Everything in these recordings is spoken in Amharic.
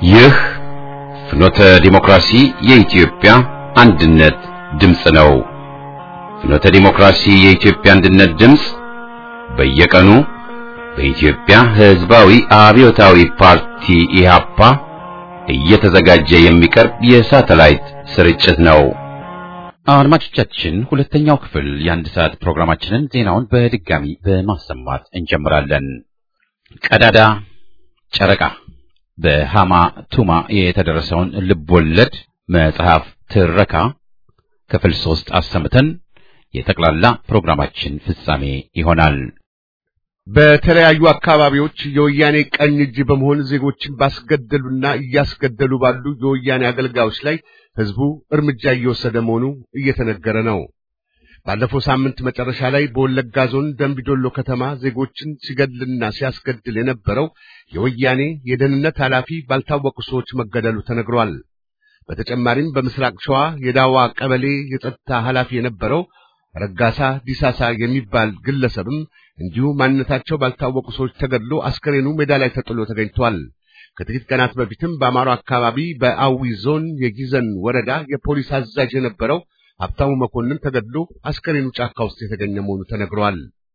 ይህ ፍኖተ ዲሞክራሲ የኢትዮጵያ አንድነት ድምፅ ነው። ፍኖተ ዲሞክራሲ የኢትዮጵያ አንድነት ድምፅ በየቀኑ በኢትዮጵያ ሕዝባዊ አብዮታዊ ፓርቲ ኢህአፓ እየተዘጋጀ የሚቀርብ የሳተላይት ስርጭት ነው። አድማጮቻችን፣ ሁለተኛው ክፍል የአንድ ሰዓት ፕሮግራማችንን ዜናውን በድጋሚ በማሰማት እንጀምራለን። ቀዳዳ ጨረቃ በሃማ ቱማ የተደረሰውን ልቦለድ መጽሐፍ ትረካ ክፍል ሶስት አሰምተን የጠቅላላ ፕሮግራማችን ፍጻሜ ይሆናል። በተለያዩ አካባቢዎች የወያኔ ቀኝ እጅ በመሆን ዜጎችን ባስገደሉና እያስገደሉ ባሉ የወያኔ አገልጋዮች ላይ ህዝቡ እርምጃ እየወሰደ መሆኑ እየተነገረ ነው። ባለፈው ሳምንት መጨረሻ ላይ በወለጋ ዞን ደምቢዶሎ ከተማ ዜጎችን ሲገድልና ሲያስገድል የነበረው የወያኔ የደህንነት ኃላፊ ባልታወቁ ሰዎች መገደሉ ተነግሯል። በተጨማሪም በምስራቅ ሸዋ የዳዋ ቀበሌ የጸጥታ ኃላፊ የነበረው ረጋሳ ዲሳሳ የሚባል ግለሰብም እንዲሁ ማንነታቸው ባልታወቁ ሰዎች ተገድሎ አስከሬኑ ሜዳ ላይ ተጥሎ ተገኝቷል። ከጥቂት ቀናት በፊትም በአማሮ አካባቢ በአዊ ዞን የጊዘን ወረዳ የፖሊስ አዛዥ የነበረው ሀብታሙ መኮንን ተገድሎ አስከሬኑ ጫካ ውስጥ የተገኘ መሆኑ ተነግሯል።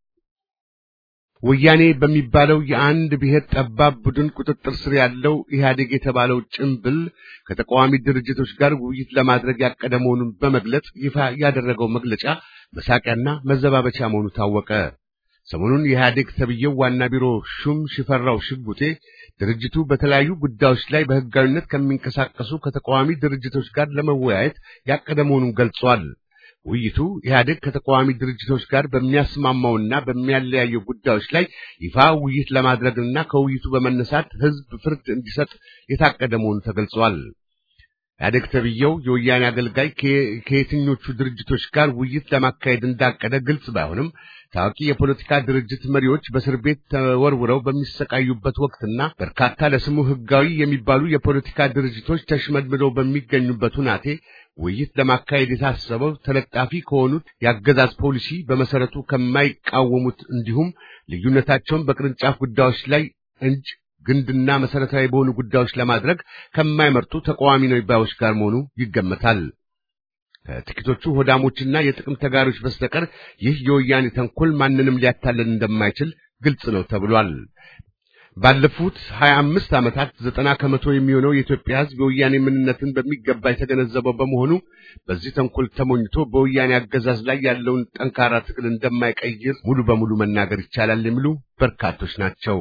ወያኔ በሚባለው የአንድ ብሔር ጠባብ ቡድን ቁጥጥር ስር ያለው ኢህአዴግ የተባለው ጭምብል ከተቃዋሚ ድርጅቶች ጋር ውይይት ለማድረግ ያቀደ መሆኑን በመግለጽ ይፋ ያደረገው መግለጫ መሳቂያና መዘባበቻ መሆኑ ታወቀ። ሰሞኑን የኢህአዴግ ተብዬው ዋና ቢሮ ሹም ሽፈራው ሽጉጤ ድርጅቱ በተለያዩ ጉዳዮች ላይ በህጋዊነት ከሚንቀሳቀሱ ከተቃዋሚ ድርጅቶች ጋር ለመወያየት ያቀደ መሆኑን ገልጿል። ውይይቱ ኢህአዴግ ከተቃዋሚ ድርጅቶች ጋር በሚያስማማውና በሚያለያየው ጉዳዮች ላይ ይፋ ውይይት ለማድረግና ከውይይቱ በመነሳት ህዝብ ፍርድ እንዲሰጥ የታቀደ መሆኑ ተገልጿል። ኢህአዴግ ተብዬው የወያኔ አገልጋይ ከየትኞቹ ድርጅቶች ጋር ውይይት ለማካሄድ እንዳቀደ ግልጽ ባይሆንም ታዋቂ የፖለቲካ ድርጅት መሪዎች በእስር ቤት ተወርውረው በሚሰቃዩበት ወቅትና በርካታ ለስሙ ህጋዊ የሚባሉ የፖለቲካ ድርጅቶች ተሽመድምደው በሚገኙበት ሁናቴ ውይይት ለማካሄድ የታሰበው ተለጣፊ ከሆኑት የአገዛዝ ፖሊሲ በመሰረቱ ከማይቃወሙት እንዲሁም ልዩነታቸውን በቅርንጫፍ ጉዳዮች ላይ እንጂ ግንድና መሰረታዊ በሆኑ ጉዳዮች ለማድረግ ከማይመርጡ ተቃዋሚ ነው ባዮች ጋር መሆኑ ይገመታል። ከጥቂቶቹ ሆዳሞችና የጥቅም ተጋሪዎች በስተቀር ይህ የወያኔ ተንኮል ማንንም ሊያታለን እንደማይችል ግልጽ ነው ተብሏል። ባለፉት ሀያ አምስት ዓመታት ዘጠና ከመቶ የሚሆነው የኢትዮጵያ ሕዝብ የወያኔ ምንነትን በሚገባ የተገነዘበው በመሆኑ በዚህ ተንኮል ተሞኝቶ በወያኔ አገዛዝ ላይ ያለውን ጠንካራ ትግል እንደማይቀይር ሙሉ በሙሉ መናገር ይቻላል የሚሉ በርካቶች ናቸው።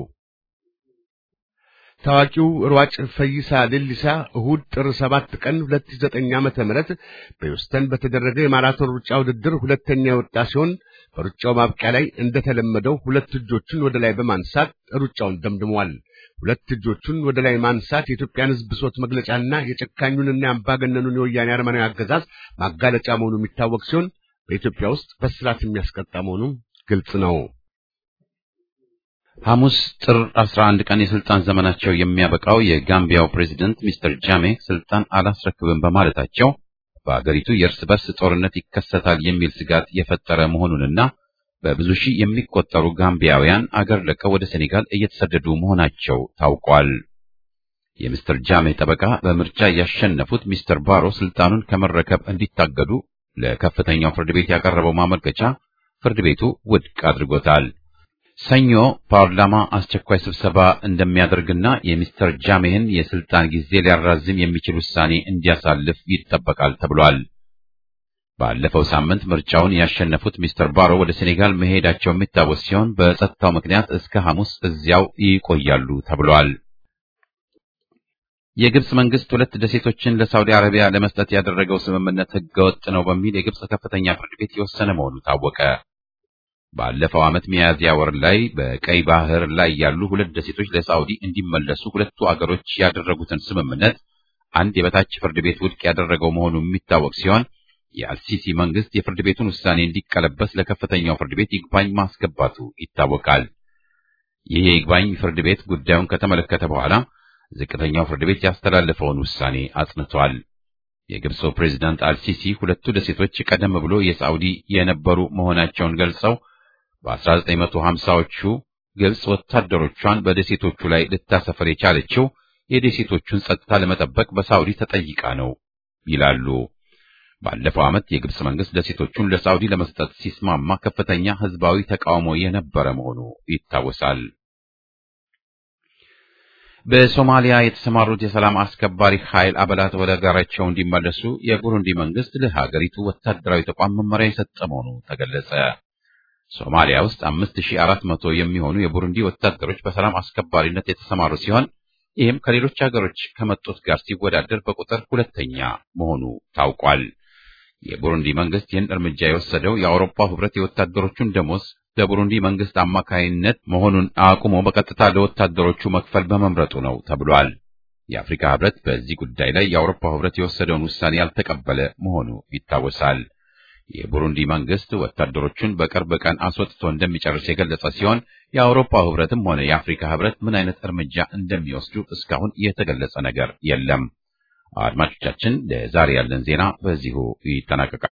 ታዋቂው ሯጭ ፈይሳ ሌሊሳ እሁድ ጥር ሰባት ቀን 2009 ዓመተ ምህረት በሂውስተን በተደረገ የማራቶን ሩጫ ውድድር ሁለተኛ የወጣ ሲሆን በሩጫው ማብቂያ ላይ እንደተለመደው ሁለት እጆቹን ወደ ላይ በማንሳት ሩጫውን ደምድሟል። ሁለት እጆቹን ወደ ላይ ማንሳት የኢትዮጵያን ሕዝብ ብሶት መግለጫና የጨካኙንና የአምባገነኑን የወያኔ አረመናዊ አገዛዝ ማጋለጫ መሆኑ የሚታወቅ ሲሆን በኢትዮጵያ ውስጥ በስርዓት የሚያስቀጣ መሆኑም ግልጽ ነው። ሐሙስ ጥር 11 ቀን የስልጣን ዘመናቸው የሚያበቃው የጋምቢያው ፕሬዝደንት ሚስተር ጃሜ ስልጣን አላስረክብም በማለታቸው በአገሪቱ የእርስ በርስ ጦርነት ይከሰታል የሚል ስጋት የፈጠረ መሆኑንና በብዙ ሺህ የሚቆጠሩ ጋምቢያውያን አገር ለቀው ወደ ሴኔጋል እየተሰደዱ መሆናቸው ታውቋል። የሚስተር ጃሜ ጠበቃ በምርጫ ያሸነፉት ሚስተር ባሮ ስልጣኑን ከመረከብ እንዲታገዱ ለከፍተኛው ፍርድ ቤት ያቀረበው ማመልከቻ ፍርድ ቤቱ ውድቅ አድርጎታል። ሰኞ ፓርላማ አስቸኳይ ስብሰባ እንደሚያደርግና የሚስተር ጃሜህን የስልጣን ጊዜ ሊያራዝም የሚችል ውሳኔ እንዲያሳልፍ ይጠበቃል ተብሏል። ባለፈው ሳምንት ምርጫውን ያሸነፉት ሚስተር ባሮ ወደ ሴኔጋል መሄዳቸው የሚታወስ ሲሆን በጸጥታው ምክንያት እስከ ሐሙስ እዚያው ይቆያሉ ተብሏል። የግብጽ መንግስት ሁለት ደሴቶችን ለሳውዲ አረቢያ ለመስጠት ያደረገው ስምምነት ህገወጥ ነው በሚል የግብጽ ከፍተኛ ፍርድ ቤት የወሰነ መሆኑ ታወቀ። ባለፈው ዓመት ሚያዝያ ወር ላይ በቀይ ባህር ላይ ያሉ ሁለት ደሴቶች ለሳውዲ እንዲመለሱ ሁለቱ አገሮች ያደረጉትን ስምምነት አንድ የበታች ፍርድ ቤት ውድቅ ያደረገው መሆኑ የሚታወቅ ሲሆን የአልሲሲ መንግስት የፍርድ ቤቱን ውሳኔ እንዲቀለበስ ለከፍተኛው ፍርድ ቤት ይግባኝ ማስገባቱ ይታወቃል። ይህ የይግባኝ ፍርድ ቤት ጉዳዩን ከተመለከተ በኋላ ዝቅተኛው ፍርድ ቤት ያስተላለፈውን ውሳኔ አጽንቷል። የግብፁ ፕሬዝዳንት አልሲሲ ሁለቱ ደሴቶች ቀደም ብሎ የሳዑዲ የነበሩ መሆናቸውን ገልጸው በ1950ዎቹ ግብጽ ወታደሮቿን በደሴቶቹ ላይ ልታሰፈር የቻለችው የደሴቶቹን ጸጥታ ለመጠበቅ በሳውዲ ተጠይቃ ነው ይላሉ። ባለፈው ዓመት የግብጽ መንግስት ደሴቶቹን ለሳውዲ ለመስጠት ሲስማማ ከፍተኛ ህዝባዊ ተቃውሞ የነበረ መሆኑ ይታወሳል። በሶማሊያ የተሰማሩት የሰላም አስከባሪ ኃይል አባላት ወደ ሀገራቸው እንዲመለሱ የቡሩንዲ መንግስት ለሀገሪቱ ወታደራዊ ተቋም መመሪያ የሰጠ መሆኑ ተገለጸ። ሶማሊያ ውስጥ 5400 የሚሆኑ የቡሩንዲ ወታደሮች በሰላም አስከባሪነት የተሰማሩ ሲሆን ይህም ከሌሎች ሀገሮች ከመጡት ጋር ሲወዳደር በቁጥር ሁለተኛ መሆኑ ታውቋል። የቡሩንዲ መንግስት ይህን እርምጃ የወሰደው የአውሮፓ ህብረት የወታደሮቹን ደሞዝ ለቡሩንዲ መንግስት አማካይነት መሆኑን አቁሞ በቀጥታ ለወታደሮቹ መክፈል በመምረጡ ነው ተብሏል። የአፍሪካ ህብረት በዚህ ጉዳይ ላይ የአውሮፓ ህብረት የወሰደውን ውሳኔ ያልተቀበለ መሆኑ ይታወሳል። የቡሩንዲ መንግስት ወታደሮቹን በቅርብ ቀን አስወጥቶ እንደሚጨርስ የገለጸ ሲሆን የአውሮፓ ህብረትም ሆነ የአፍሪካ ህብረት ምን አይነት እርምጃ እንደሚወስዱ እስካሁን የተገለጸ ነገር የለም። አድማጮቻችን፣ ለዛሬ ያለን ዜና በዚሁ ይጠናቀቃል።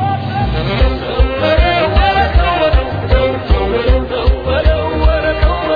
Oh,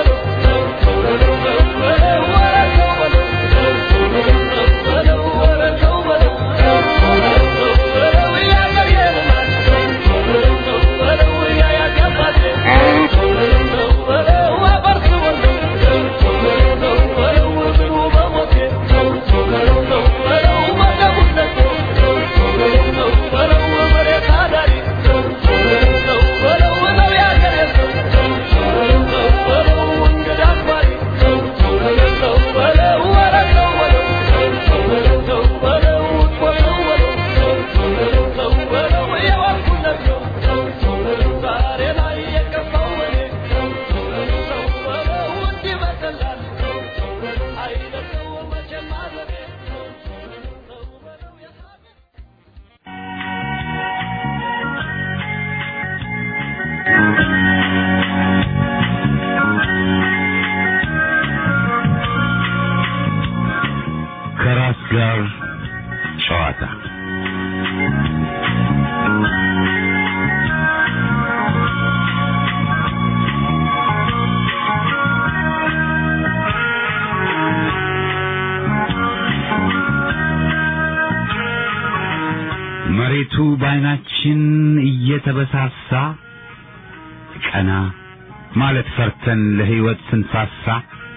አይናችን እየተበሳሳ ቀና ማለት ፈርተን ለሕይወት ስንሳሳ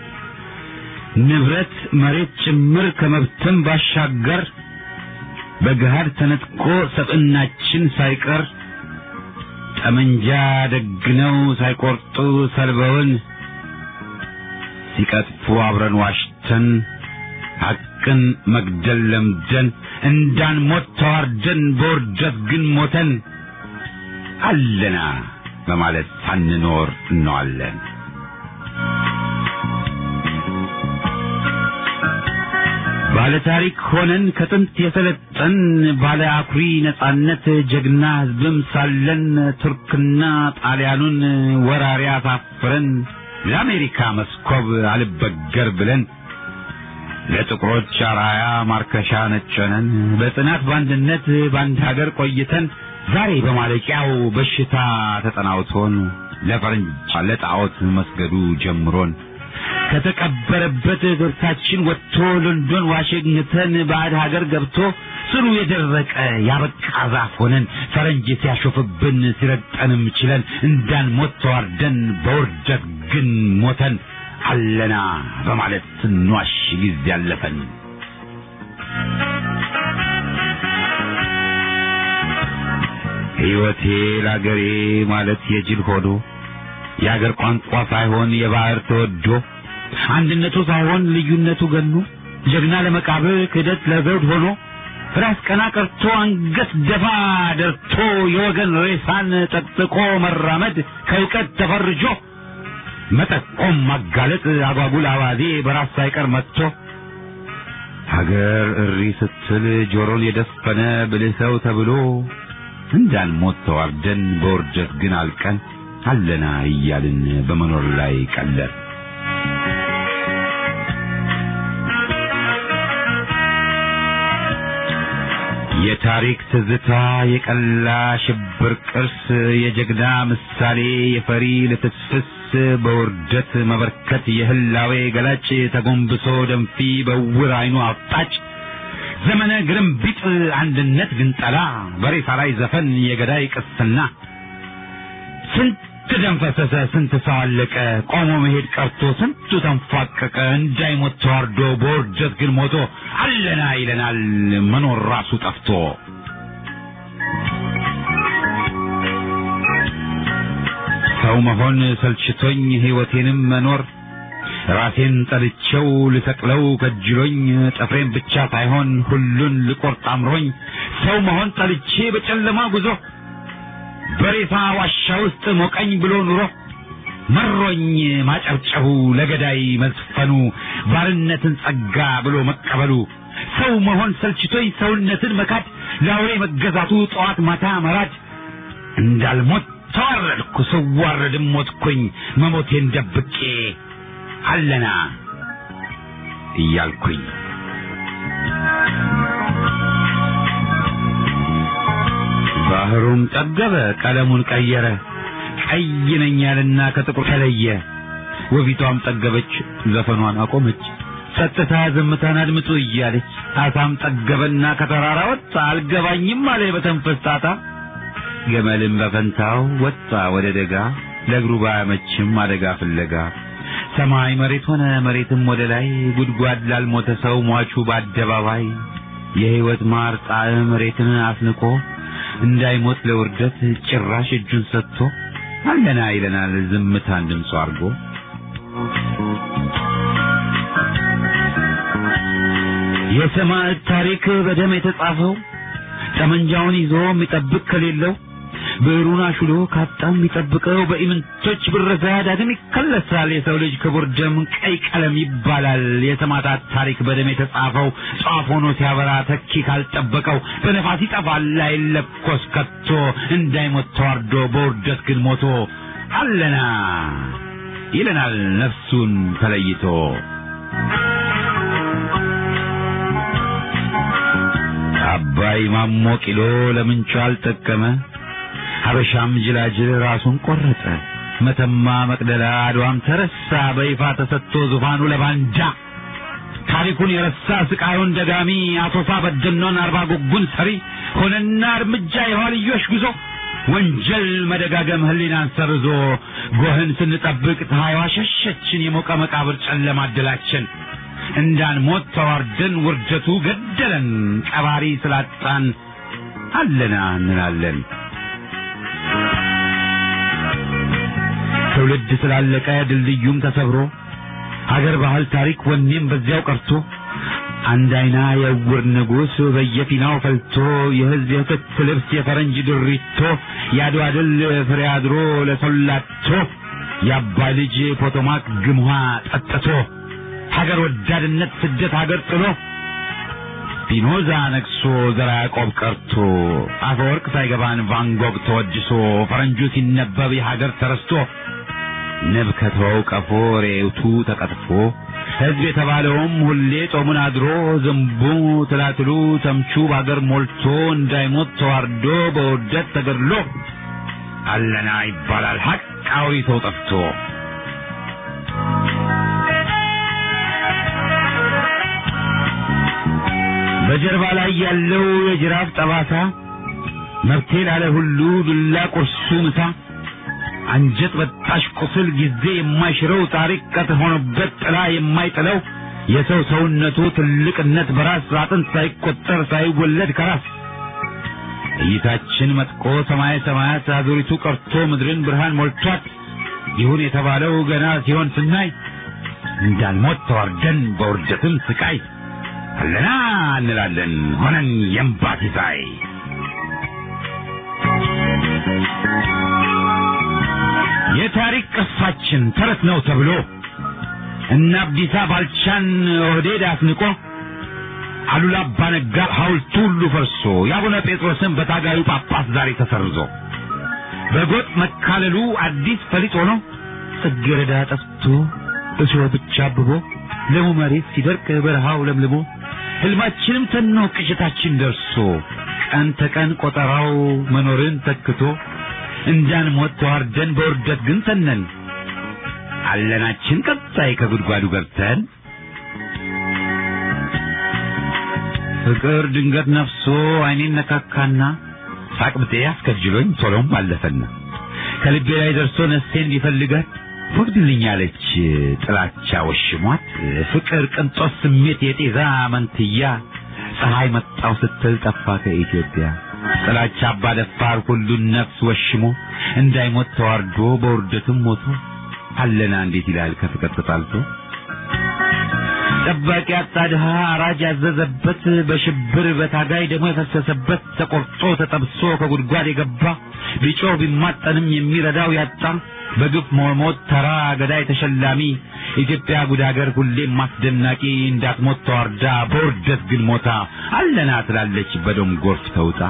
ንብረት መሬት ጭምር ከመብትም ባሻገር በገሃድ ተነጥቆ ሰብዕናችን ሳይቀር ጠመንጃ ደግነው ሳይቆርጡ ሰልበውን ሲቀጥፉ አብረን ዋሽተን ሐቅን መግደል ለምደን እንዳንሞት ተዋርደን በውርደት ግን ሞተን አለና በማለት ሳንኖር እንዋለን። ባለ ታሪክ ሆነን ከጥንት የሰለጠን ባለ አኩሪ ነጻነት ጀግና ሕዝብም ሳለን ቱርክና ጣሊያኑን ወራሪ አሳፍረን ለአሜሪካ መስኮብ አልበገር ብለን ለጥቁሮች አራያ ማርከሻ ነጨነን በጽናት በአንድነት በአንድ ሀገር ቆይተን ዛሬ በማለቂያው በሽታ ተጠናውቶን ለፈረንጅ ለጣዖት መስገዱ ጀምሮን ከተቀበረበት ገብታችን ወጥቶ ሎንዶን ዋሽንግተን ባዕድ ሀገር ገብቶ ስሩ የደረቀ ያበቃ ዛፍ ሆነን ፈረንጅ ሲያሾፍብን ሲረግጠንም ችለን እንዳንሞት ተዋርደን በውርደት ግን ሞተን አለና በማለት ስንዋሽ ጊዜ ያለፈን ሕይወቴ ለአገሬ ማለት የጅል ሆዶ የአገር ቋንቋ ሳይሆን የባህር ተወዶ አንድነቱ ሳይሆን ልዩነቱ ገኖ ጀግና ለመቃብር ክህደት ለዘውድ ሆኖ ራስ ቀና ቀርቶ አንገት ደፋ ደርቶ የወገን ሬሳን ጠቅጥቆ መራመድ ከእውቀት ተፈርጆ መጠቆም ማጋለጥ አጓጉል አባዜ በራስ ሳይቀር መጥቶ ሀገር እሪ ስትል ጆሮን የደፈነ ብልህ ሰው ተብሎ እንዳንሞት ተዋርደን በውርደት ግን አልቀን አለና እያልን በመኖር ላይ ቀለር የታሪክ ትዝታ የቀላ ሽብር ቅርስ የጀግና ምሳሌ የፈሪ ልፍስፍስ በውርደት መበርከት የህላዌ ገላጭ ተጎንብሶ ደንፊ በውር አይኑ አፍጣጭ ዘመነ ግርምቢጥ አንድነት ግንጠላ በሬሳ ላይ ዘፈን የገዳይ ቅስና ስንት ደም ፈሰሰ፣ ስንት ሰው አለቀ፣ ቆሞ መሄድ ቀርቶ ስንቱ ተንፏቀቀ፣ እንዳይሞት ተዋርዶ በውርደት ግን ሞቶ አለና ይለናል መኖር ራሱ ጠፍቶ። ሰው መሆን ሰልችቶኝ ሕይወቴንም መኖር ራሴን ጠልቼው ልሰቅለው ከጅሎኝ ጥፍሬን ብቻ ሳይሆን ሁሉን ልቆርጥ አምሮኝ ሰው መሆን ጠልቼ በጨለማ ጉዞ በሬሳ ዋሻ ውስጥ ሞቀኝ ብሎ ኑሮ መሮኝ ማጨብጨቡ ለገዳይ መዝፈኑ ባርነትን ጸጋ ብሎ መቀበሉ ሰው መሆን ሰልችቶኝ ሰውነትን መካድ ለአውሬ መገዛቱ ጠዋት ማታ መራድ እንዳልሞት ተዋረድኩ ስዋረድም ሞትኩኝ መሞቴን ደብቄ አለና እያልኩኝ ባህሩም ጠገበ ቀለሙን ቀየረ ቀይ ነኝ ያልና ከጥቁር ተለየ ወፊቷም ጠገበች ዘፈኗን አቆመች ጸጥታ ዝምታን አድምጡ እያለች አሳም ጠገበና ከተራራ ወጣ አልገባኝም አለ በተንፈስ ጣጣ ገመልም በፈንታው ወጣ ወደ ደጋ ለእግሩ ባያመችም አደጋ ፍለጋ ሰማይ መሬት ሆነ መሬትም ወደ ላይ ጉድጓድ ላልሞተ ሰው ሟቹ በአደባባይ የሕይወት ማር ጣዕም መሬትን አስንቆ እንዳይሞት ለውርደት ጭራሽ እጁን ሰጥቶ አለና ይለናል ዝምታን ድምፁ አድርጎ የሰማዕት ታሪክ በደም የተጻፈው ጠመንጃውን ይዞ የሚጠብቅ ከሌለው ብዕሩን አሹሎ ካጣም የሚጠብቀው በኢምንቶች ብረዛ ዳግም ይከለሳል። የሰው ልጅ ክቡር ደም ቀይ ቀለም ይባላል። የሰማዕታት ታሪክ በደም የተጻፈው ጧፍ ሆኖ ሲያበራ ተኪ ካልጠበቀው በነፋስ ይጠፋል አይለኮስ ከቶ እንዳይሞት ተዋርዶ በውርደት ግን ሞቶ አለና ይለናል ነፍሱን ተለይቶ አባይ ማሞ ቂሎ ለምንቹ አልጠቀመ ሀበሻም ጅላጅል ራሱን ቆረጠ። መተማ መቅደላ አድዋም ተረሳ በይፋ ተሰጥቶ ዙፋኑ ለባንዳ ታሪኩን የረሳ ስቃዩን ደጋሚ አቶሳ በደኖን አርባ ጉጉን ሰሪ ሆነና እርምጃ የኋልዮሽ ጉዞ ወንጀል መደጋገም ህሊናን ሰርዞ ጎህን ስንጠብቅ ፀሐይዋ ሸሸችን የሞቀ መቃብር ጨለማ አደላችን እንዳንሞት ተዋርደን ውርደቱ ገደለን ቀባሪ ስላጣን አለና እንላለን ትውልድ ስላለቀ ድልድዩም ተሰብሮ ሀገር ባህል ታሪክ ወኔም በዚያው ቀርቶ አንድ አይና የዕውር ንጉሥ በየፊናው ፈልቶ የህዝብ የክት ልብስ የፈረንጅ ድሪቶ የአድዋ ድል ፍሬ አድሮ ለሰላቶ የአባይ ልጅ ፖቶማክ ግምኋ ጠጥቶ ሀገር ወዳድነት ስደት ሀገር ጥሎ ፒኖዛ ነግሶ ዘራ ያዕቆብ ቀርቶ አፈወርቅ ሳይገባን ቫንጎግ ተወድሶ ፈረንጁ ሲነበብ የሀገር ተረስቶ ንብ ከተወው ቀፎ ሬውቱ ተቀጥፎ ሕዝብ የተባለውም ሁሌ ጾሙን አድሮ ዝንቡ ትላትሉ ተምቹ በአገር ሞልቶ እንዳይሞት ተዋርዶ በውርደት ተገድሎ አለና ይባላል ሀቅ አውሪተው ጠፍቶ በጀርባ ላይ ያለው የጅራፍ ጠባሳ መብቴ ላለ ሁሉ ዱላ ቁርሱ ምሳ አንጀት በጣሽ ቁስል ጊዜ የማይሽረው ታሪክ ቀጥ ሆኖበት ጥላ የማይጥለው የሰው ሰውነቱ ትልቅነት በራስ አጥንት ሳይቆጠር ሳይወለድ ከራስ እይታችን መጥቆ ሰማየ ሰማያት አዙሪቱ ቀርቶ ምድርን ብርሃን ሞልቷት ይሁን የተባለው ገና ሲሆን ስናይ እንዳንሞት ተዋርደን በውርደትም ስቃይ አለና እንላለን ሆነን የእምባ ሲሳይ የታሪክ ቅርሳችን ተረት ነው ተብሎ እነ አብዲሳ ባልቻን ኦህዴድ አስንቆ አሉላ አባ ነጋ ሐውልቱ ሁሉ ፈርሶ የአቡነ ጴጥሮስን በታጋዩ ጳጳስ ዛሬ ተሰርዞ በጎጥ መካለሉ አዲስ ፈሊጥ ሆኖ ጽጌረዳ ጠፍቶ እሾህ ብቻ አብቦ ለሙ መሬት ሲደርቅ በረሃው ለምልሞ ህልማችንም ተኖ ቅዠታችን ደርሶ ቀን ተቀን ቆጠራው መኖርን ተክቶ እንዳንሞት ተዋርደን በውርደት ግን ተነን አለናችን ቀጣይ ከጉድጓዱ ገብተን ፍቅር ድንገት ነፍሶ አይኔን ነካካና ሳቅብጤ አስከጅሎኝ ቶሎም አለፈና ከልቤ ላይ ደርሶ ነፍሴን ቢፈልጋት ወግድልኛለች ጥላቻ ወሽሟት ፍቅር ቅንጦት ስሜት የጤዛ መንትያ ፀሐይ መጣው ስትል ጠፋ ከኢትዮጵያ ጥላቻ አባደፋር ሁሉን ነፍስ ወሽሞ እንዳይሞት ተዋርዶ በውርደትም ሞቶ አለና እንዴት ይላል ከፍቅር ተጣልቶ ጠባቂ አጣ ድሃ አራጅ ያዘዘበት በሽብር በታጋይ ደግሞ የፈሰሰበት ተቆርጦ ተጠብሶ ከጉድጓድ የገባ ቢጮህ ቢማጠንም የሚረዳው ያጣ በግፍ መሞት ተራ ገዳይ ተሸላሚ ኢትዮጵያ ጉድ ሀገር ሁሌም ማስደናቂ እንዳትሞት ተዋርዳ በውርደት ግን ሞታ አለና ትላለች በደም ጎርፍ ተውጣ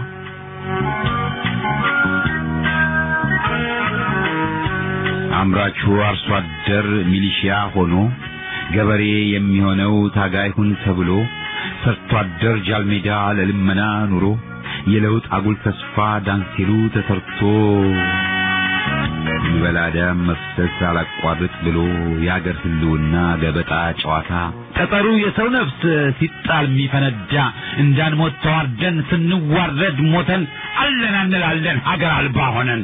አምራቹ አርሶ አደር ሚሊሺያ ሆኖ ገበሬ የሚሆነው ታጋይ ሁን ተብሎ ሰርቶ አደር ጃልሜዳ ለልመና ኑሮ የለውጥ አጉል ተስፋ ዳንሲሉ ተሰርቶ ይበላ ደም መፍሰስ አላቋርጥ ብሎ የአገር ህልውና ገበጣ ጨዋታ ጠጠሩ የሰው ነፍስ ሲጣል የሚፈነዳ እንዳንሞት ተዋርደን ስንዋረድ ሞተን አለን እንላለን ሀገር አልባ ሆነን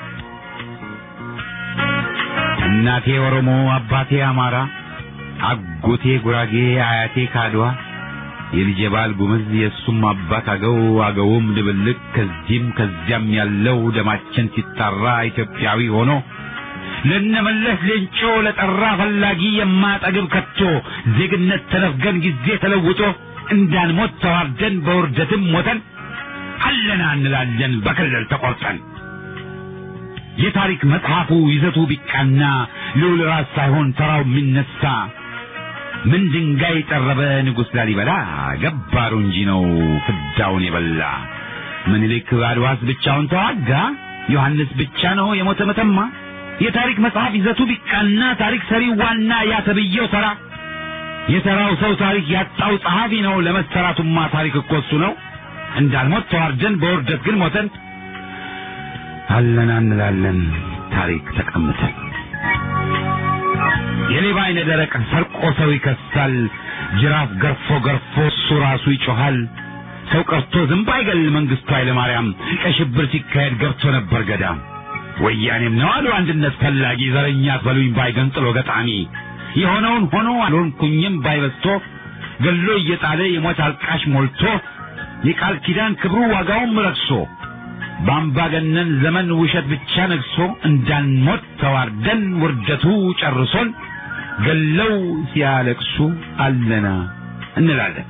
እናቴ ኦሮሞ አባቴ አማራ አጎቴ ጉራጌ አያቴ ካድዋ የልጄ ባል ጉምዝ የእሱም አባት አገው አገውም ድብልቅ ከዚህም ከዚያም ያለው ደማችን ሲጣራ ኢትዮጵያዊ ሆኖ ለነመለስ ሌንጮ ለጠራ ፈላጊ የማጠግብ ከቶ ዜግነት ተነፍገን ጊዜ ተለውጦ እንዳንሞት ተዋርደን በውርደትም ሞተን አለና እንላለን በክልል ተቆርጠን የታሪክ መጽሐፉ ይዘቱ ቢቃና ልዑል ራስ ሳይሆን ተራው የሚነሳ ምን ድንጋይ ጠረበ ንጉሥ ላሊበላ ገባሩ እንጂ ነው ፍዳውን የበላ ምኒልክ አድዋስ ብቻውን ተዋጋ ዮሐንስ ብቻ ነው የሞተ መተማ የታሪክ መጽሐፍ ይዘቱ ቢቃና ታሪክ ሰሪ ዋና ያተብየው ተራ የተራው ሰው ታሪክ ያጣው ጸሐፊ ነው ለመሰራቱማ ታሪክ እኮ እሱ ነው እንዳልሞት ተዋርደን በውርደት ግን ሞተን አለና እንላለን ታሪክ ተቀምጠን የሌባ አይነ ደረቅ ሰርቆ ሰው ይከሳል ጅራፍ ገርፎ ገርፎ እሱ ራሱ ይጮሃል። ሰው ቀርቶ ዝንብ አይገል መንግስቱ ኃይለማርያም ቀይ ሽብር ሲካሄድ ገብቶ ነበር ገዳም። ወያኔም ነው አሉ አንድነት ፈላጊ ዘረኛ አትበሉኝ ባይ ገንጥሎ ገጣሚ የሆነውን ሆኖ አልሆንኩኝም ባይበስቶ ገሎ እየጣለ የሞት አልቃሽ ሞልቶ የቃል ኪዳን ክብሩ ዋጋውም ረክሶ በአምባገነን ዘመን ውሸት ብቻ ነግሶ እንዳንሞት ተዋርደን ውርደቱ ጨርሶን ገለው ሲያለቅሱ አለና እንላለን።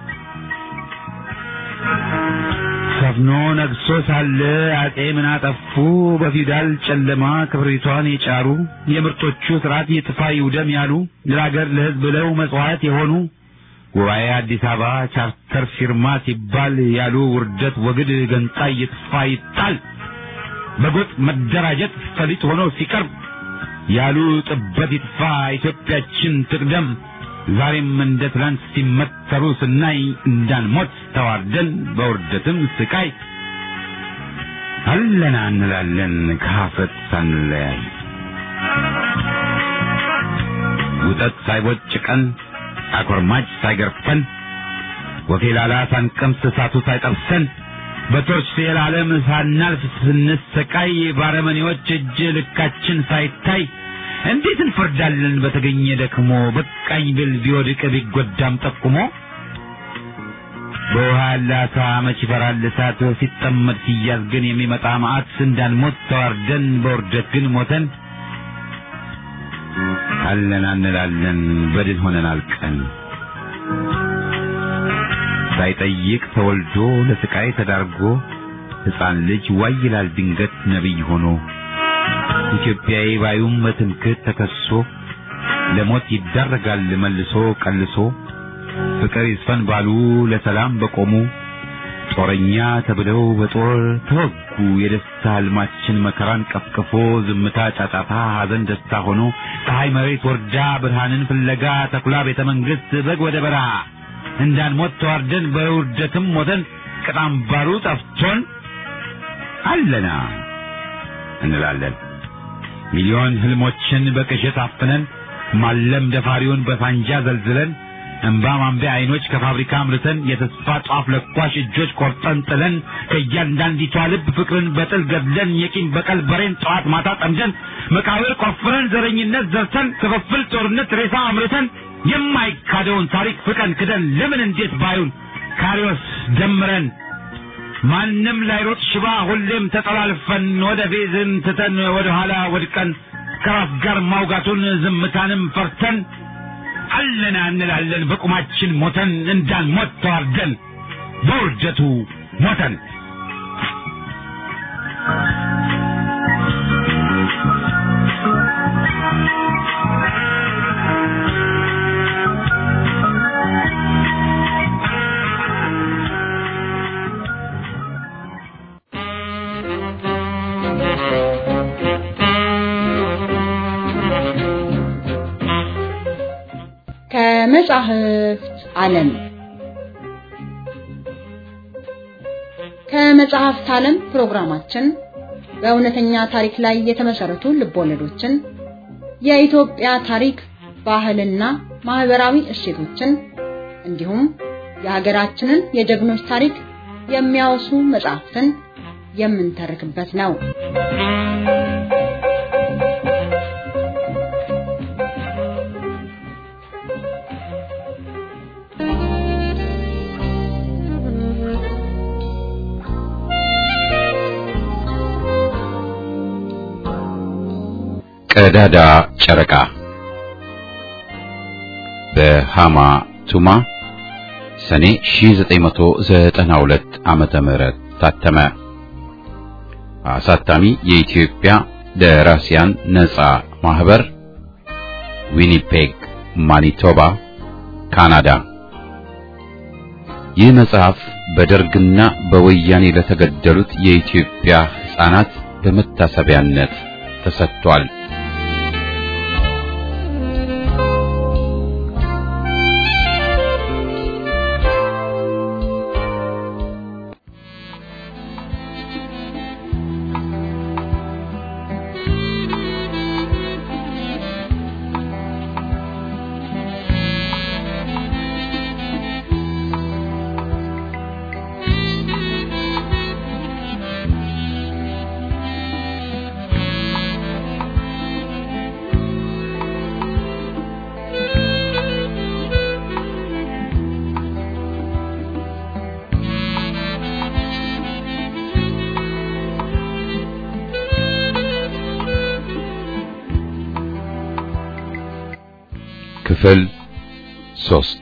ሰፍኖ ነግሶ ሳለ አጼ ምን አጠፉ? በፊውዳል ጨለማ ክብሪቷን የጫሩ የምርጦቹ ስርዓት ይጥፋ ይውደም ያሉ ለሀገር ለሕዝብ ብለው መጽዋዕት የሆኑ ጉባኤ አዲስ አበባ ቻርተር ፊርማ ሲባል ያሉ ውርደት ወግድ ገንጣይ ይጥፋ ይጣል በጎጥ መደራጀት ፈሊጥ ሆኖ ሲቀርብ ያሉ ጥበት ይጥፋ ኢትዮጵያችን ትቅደም ዛሬም እንደ ትላንት ሲመተሩ ስናይ እንዳንሞት ተዋርደን በውርደትም ስቃይ አለና እንላለን ከሀፍረት ሳንለያይ ውጠት ሳይቦጭቀን አኮርማጭ ሳይገርፈን ወፌላላ ሳንቀምስ እሳቱ ሳይጠብሰን በቶርች ፌል ዓለም ሳናልፍ ስንሰቃይ ባረመኔዎች እጅ ልካችን ሳይታይ እንዴት እንፈርዳለን በተገኘ ደክሞ በቃኝ ብል ቢወድቅ ቢጎዳም ጠቁሞ በውሃ ያለ አሳ መች ይፈራል እሳት ሲጠመድ ሲያዝ ግን የሚመጣ መዓት እንዳንሞት ተዋርደን በውርደት ግን ሞተን አለን እንላለን በድን ሆነን አልቀን ሳይጠይቅ ተወልዶ ለስቃይ ተዳርጎ ሕፃን ልጅ ዋይ ይላል ድንገት ነቢይ ሆኖ ኢትዮጵያዊ ባዩም በትምክህት ተከሶ ለሞት ይዳረጋል መልሶ ቀልሶ ፍቅር ይስፈን ባሉ ለሰላም በቆሙ ጦረኛ ተብለው በጦር ተወጉ። የደስታ ህልማችን መከራን ቀፍቅፎ ዝምታ ጫጫታ፣ ሐዘን ደስታ ሆኖ ፀሐይ መሬት ወርዳ ብርሃንን ፍለጋ ተኩላ ቤተ መንግሥት በግ ወደ በረሃ እንዳንሞት ተዋርደን በውርደትም ሞተን ቅጣም ባሩ ጠፍቶን አለና እንላለን ሚሊዮን ህልሞችን በቅዠት አፍነን ማለም ደፋሪውን በሳንጃ ዘልዝለን እንባ ማንቢያ አይኖች ከፋብሪካ አምርተን የተስፋ ጧፍ ለኳሽ እጆች ቆርጠን ጥለን ከእያንዳንዲቷ ልብ ፍቅርን በጥል ገድለን የቂም በቀል በሬን ጠዋት ማታ ጠምደን መቃብር ቆፍረን ዘረኝነት ዘርተን ክፍፍል ጦርነት ሬሳ አምርተን የማይካደውን ታሪክ ፍቀን ክደን ለምን እንዴት ባዩን ካሪዎስ ደምረን ማንም ላይሮጥ ሽባ ሁሌም ተጠላልፈን ወደ ፌዝን ትተን ወደ ኋላ ወድቀን ከራስ ጋር ማውጋቱን ዝምታንም ፈርተን አለና እንላለን በቁማችን ሞተን እንዳንሞት ተዋርደን በውርደቱ ሞተን ከመጻሕፍት ዓለም ከመጽሐፍት ዓለም ፕሮግራማችን በእውነተኛ ታሪክ ላይ የተመሰረቱ ልቦለዶችን፣ የኢትዮጵያ ታሪክ፣ ባህልና ማህበራዊ እሴቶችን እንዲሁም የሀገራችንን የጀግኖች ታሪክ የሚያወሱ መጽሐፍትን የምንተርክበት ነው። ቀዳዳ ጨረቃ በሃማ ቱማ ሰኔ 1992 ዓመተ ምህረት ታተመ። አሳታሚ የኢትዮጵያ ደራሲያን ነጻ ማህበር ዊኒፔግ ማኒቶባ ካናዳ። ይህ መጽሐፍ በደርግና በወያኔ ለተገደሉት የኢትዮጵያ ሕፃናት በመታሰቢያነት ተሰጥቷል። ክፍል ሶስት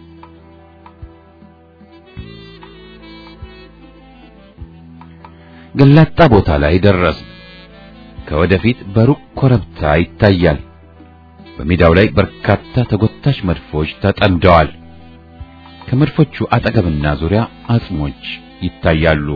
ገላጣ ቦታ ላይ ደረስ። ከወደፊት በሩቅ ኮረብታ ይታያል። በሜዳው ላይ በርካታ ተጎታች መድፎች ተጠምደዋል። ከመድፎቹ አጠገብና ዙሪያ አጽሞች ይታያሉ።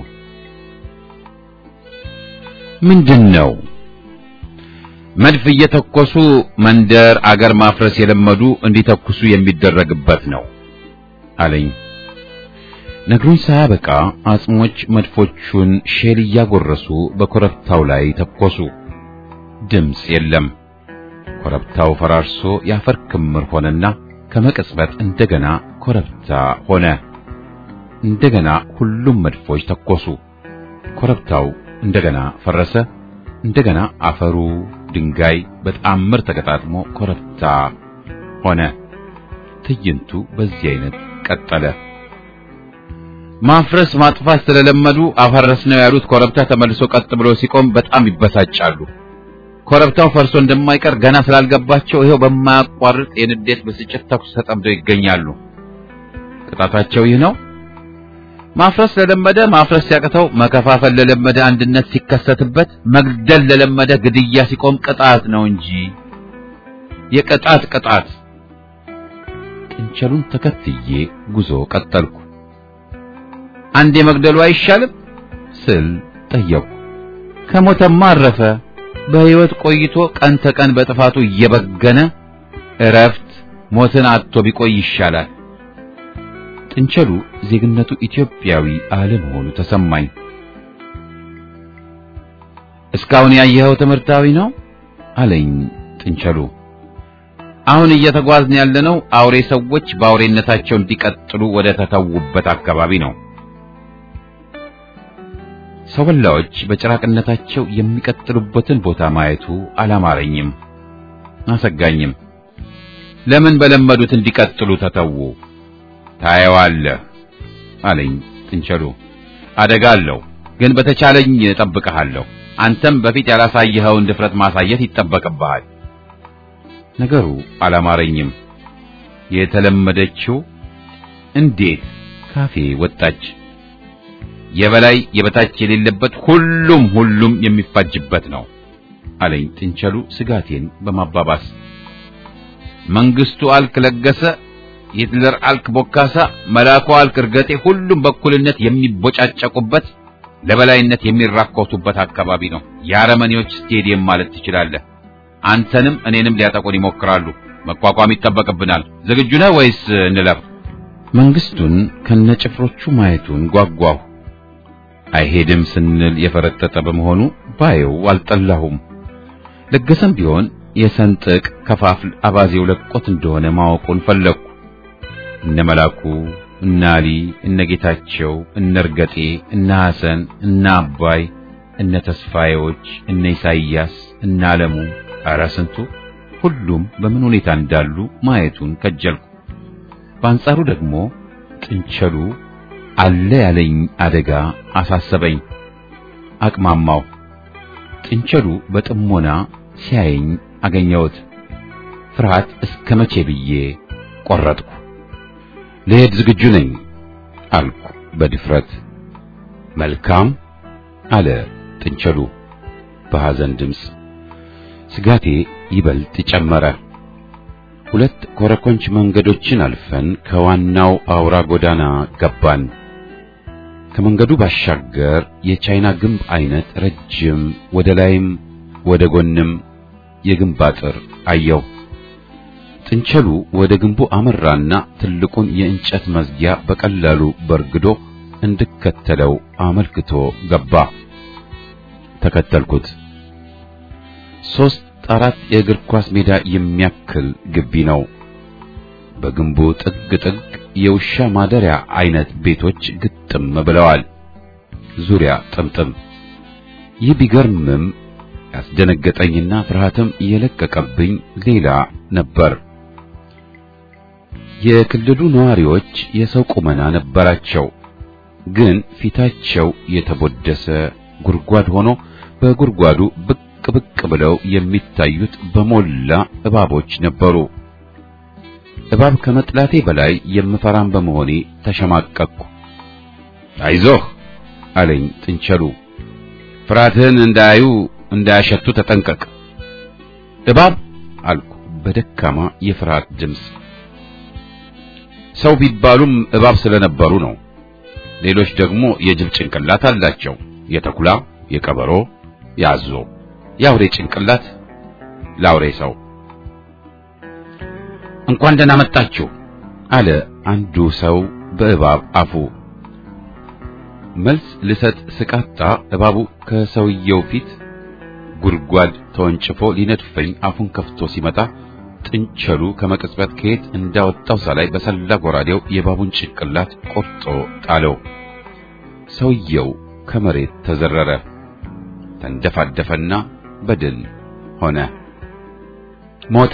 ምንድን ነው? መድፍ እየተኮሱ መንደር አገር ማፍረስ የለመዱ እንዲተኩሱ የሚደረግበት ነው አለኝ። ነግሩኝ ሳያበቃ አጽሞች መድፎቹን ሼል እያጎረሱ በኮረብታው ላይ ተኮሱ። ድምፅ የለም። ኮረብታው ፈራርሶ የአፈር ክምር ሆነና ከመቅጽበት እንደገና ኮረብታ ሆነ። እንደገና ሁሉም መድፎች ተኮሱ። ኮረብታው እንደገና ፈረሰ። እንደገና አፈሩ ድንጋይ በተአምር ተገጣጥሞ ኮረብታ ሆነ። ትዕይንቱ በዚህ አይነት ቀጠለ። ማፍረስ ማጥፋት ስለለመዱ አፈረስ ነው ያሉት ኮረብታ ተመልሶ ቀጥ ብሎ ሲቆም በጣም ይበሳጫሉ። ኮረብታው ፈርሶ እንደማይቀር ገና ስላልገባቸው ይሄው በማያቋርጥ የንዴት ብስጭት ተኩስ ተጠምደው ይገኛሉ። ቅጣታቸው ይህ ነው። ማፍረስ ለለመደ ማፍረስ ሲያቅተው፣ መከፋፈል ለለመደ አንድነት ሲከሰትበት፣ መግደል ለለመደ ግድያ ሲቆም ቅጣት ነው እንጂ የቅጣት ቅጣት። ጥንቸሉን ተከትዬ ጉዞ ቀጠልኩ። አንድ የመግደሉ አይሻልም ስል ጠየቁ። ከሞተማ አረፈ። በሕይወት ቆይቶ ቀን ተቀን በጥፋቱ እየበገነ እረፍት ሞትን አጥቶ ቢቆይ ይሻላል። ጥንቸሉ ዜግነቱ ኢትዮጵያዊ አለመሆኑ ተሰማኝ። እስካሁን ያየኸው ትምህርታዊ ነው አለኝ ጥንቸሉ። አሁን እየተጓዝን ያለነው አውሬ ሰዎች በአውሬነታቸው እንዲቀጥሉ ወደ ተተዉበት አካባቢ ነው። ሰው በላዎች በጭራቅነታቸው የሚቀጥሉበትን ቦታ ማየቱ አላማረኝም፣ አሰጋኝም። ለምን በለመዱት እንዲቀጥሉ ተተዉ? ታየዋለህ አለኝ ጥንቸሉ። አደጋ አለው፣ ግን በተቻለኝ እጠብቅሃለሁ። አንተም በፊት ያላሳየኸውን ድፍረት ማሳየት ይጠበቅብሃል። ነገሩ አላማረኝም። የተለመደችው እንዴት ካፌ ወጣች። የበላይ የበታች የሌለበት ሁሉም ሁሉም የሚፋጅበት ነው አለኝ ጥንቸሉ ስጋቴን በማባባስ መንግስቱ አልክ ለገሰ፣ ሂትለር አልክ ቦካሳ፣ መላኩ አልክ እርገጤ ሁሉም በኩልነት የሚቦጫጨቁበት ለበላይነት የሚራኮቱበት አካባቢ ነው። የአረመኔዎች ስቴዲየም ማለት ትችላለህ። አንተንም እኔንም ሊያጠቁን ይሞክራሉ። መቋቋም ይጠበቅብናል። ዝግጁ ነህ ወይስ እንለፍ? መንግስቱን ከነጭፍሮቹ ማየቱን ጓጓሁ። አይሄድም ስንል የፈረጠጠ በመሆኑ ባየው አልጠላሁም። ለገሰም ቢሆን የሰንጥቅ ከፋፍል አባዜው ለቆት እንደሆነ ማወቁን ፈለግኩ። እነ መላኩ፣ እነ አሊ፣ እነ ጌታቸው፣ እነ እርገጤ፣ እነ ሐሰን፣ እነ አባይ፣ እነ ተስፋዬዎች፣ እነ ኢሳይያስ፣ እነ አለሙ፣ ኧረ ስንቱ ሁሉም በምን ሁኔታ እንዳሉ ማየቱን ከጀልኩ። በአንጻሩ ደግሞ ጥንቸሉ አለ ያለኝ አደጋ አሳሰበኝ። አቅማማው። ጥንቸሉ በጥሞና ሲያየኝ አገኘሁት። ፍርሃት እስከ መቼ ብዬ ቆረጥኩ። ልሄድ ዝግጁ ነኝ አልኩ በድፍረት። መልካም አለ ጥንቸሉ በሐዘን ድምፅ። ስጋቴ ይበልጥ ጨመረ። ሁለት ኮረኮንች መንገዶችን አልፈን ከዋናው አውራ ጎዳና ገባን። ከመንገዱ ባሻገር የቻይና ግንብ አይነት ረጅም ወደ ላይም ወደ ጎንም የግንብ አጥር አየው። ጥንቸሉ ወደ ግንቡ አመራና ትልቁን የእንጨት መዝጊያ በቀላሉ በርግዶ እንድከተለው አመልክቶ ገባ። ተከተልኩት። ሶስት አራት የእግር ኳስ ሜዳ የሚያክል ግቢ ነው። በግንቡ ጥግ ጥግ የውሻ ማደሪያ አይነት ቤቶች ግጥም ብለዋል። ዙሪያ ጥምጥም። ይህ ቢገርምም ያስደነገጠኝና ፍርሃትም የለቀቀብኝ ሌላ ነበር። የክልሉ ነዋሪዎች የሰው ቁመና ነበራቸው፣ ግን ፊታቸው የተቦደሰ ጉድጓድ ሆኖ በጉድጓዱ ብቅ ብቅ ብለው የሚታዩት በሞላ እባቦች ነበሩ። እባብ ከመጥላቴ በላይ የምፈራም በመሆኔ ተሸማቀቅኩ። አይዞህ አለኝ ጥንቸሉ። ፍርሃትህን እንዳያዩ እንዳያሸቱ ተጠንቀቅ። እባብ አልኩ በደካማ የፍርሃት ድምፅ። ሰው ቢባሉም እባብ ስለነበሩ ነው። ሌሎች ደግሞ የጅብ ጭንቅላት አላቸው። የተኩላ፣ የቀበሮ፣ የአዞ፣ የአውሬ ጭንቅላት ለአውሬ ሰው። እንኳን ደህና መጣችሁ አለ አንዱ ሰው በእባብ አፉ። መልስ ልሰጥ ስቃጣ እባቡ ከሰውየው ፊት ጉድጓድ ተወንጭፎ ሊነድፈኝ አፉን ከፍቶ ሲመጣ ጥንቸሉ ከመቅጽበት ከየት እንዳወጣው ሳላይ በሰላ ጎራዴው የእባቡን ጭንቅላት ቆርጦ ጣለው። ሰውየው ከመሬት ተዘረረ፣ ተንደፋደፈና በድል ሆነ። ሞተ?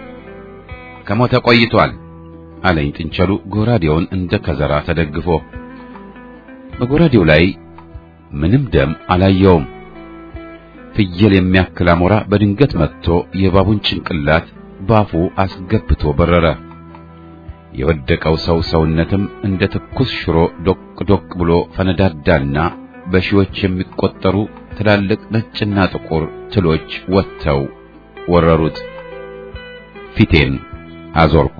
ከሞተ ቆይቷል አለኝ ጥንቸሉ ጎራዴውን እንደ ከዘራ ተደግፎ። በጎራዴው ላይ ምንም ደም አላየውም። ፍየል የሚያክል አሞራ በድንገት መጥቶ የእባቡን ጭንቅላት ባፉ አስገብቶ በረረ። የወደቀው ሰው ሰውነትም እንደ ትኩስ ሽሮ ዶቅ ዶቅ ብሎ ፈነዳዳና በሺዎች የሚቆጠሩ ትላልቅ ነጭና ጥቁር ትሎች ወጥተው ወረሩት። ፊቴን አዞርኩ።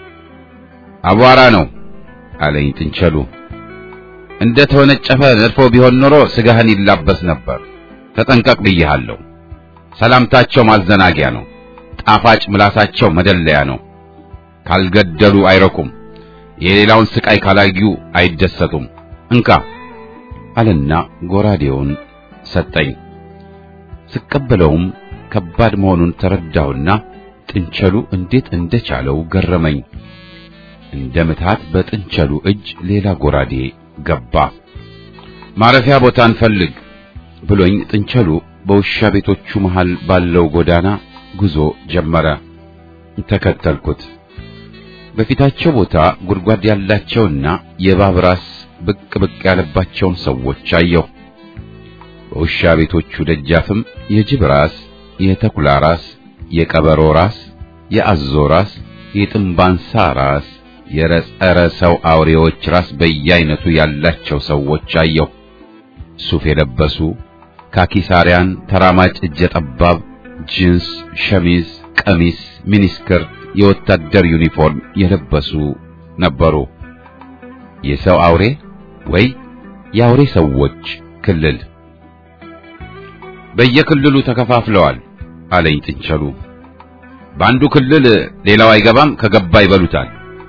አቧራ ነው አለኝ ጥንቸሉ። እንደ ተወነጨፈ ነድፎ ቢሆን ኖሮ ስጋህን ይላበስ ነበር። ተጠንቀቅ ብዬሃለሁ። ሰላምታቸው ማዘናጊያ ነው። ጣፋጭ ምላሳቸው መደለያ ነው። ካልገደሉ አይረኩም። የሌላውን ስቃይ ካላዩ አይደሰቱም። እንካ አለና ጎራዴውን ሰጠኝ። ስቀበለውም ከባድ መሆኑን ተረዳሁና ጥንቸሉ እንዴት እንደቻለው ገረመኝ። እንደ ምታት በጥንቸሉ እጅ ሌላ ጎራዴ ገባ። ማረፊያ ቦታ እንፈልግ ብሎኝ ጥንቸሉ በውሻ ቤቶቹ መሃል ባለው ጎዳና ጉዞ ጀመረ። ተከተልኩት። በፊታቸው ቦታ ጉድጓድ ያላቸውና የእባብ ራስ ብቅ ብቅ ያለባቸውን ሰዎች አየሁ። በውሻ ቤቶቹ ደጃፍም የጅብ ራስ፣ የተኩላ ራስ፣ የቀበሮ ራስ፣ የአዞ ራስ፣ የጥንባንሳ ራስ፣ የረጸረ ሰው አውሬዎች ራስ በየአይነቱ ያላቸው ሰዎች አየሁ። ሱፍ የለበሱ ካኪሳሪያን፣ ተራማጭ እጀ ጠባብ፣ ጂንስ፣ ሸሚዝ፣ ቀሚስ፣ ሚኒስከር፣ የወታደር ዩኒፎርም የለበሱ ነበሩ። የሰው አውሬ ወይ የአውሬ ሰዎች ክልል በየክልሉ ተከፋፍለዋል አለኝ ጥንቸሉ። በአንዱ ክልል ሌላው አይገባም፣ ከገባ ይበሉታል።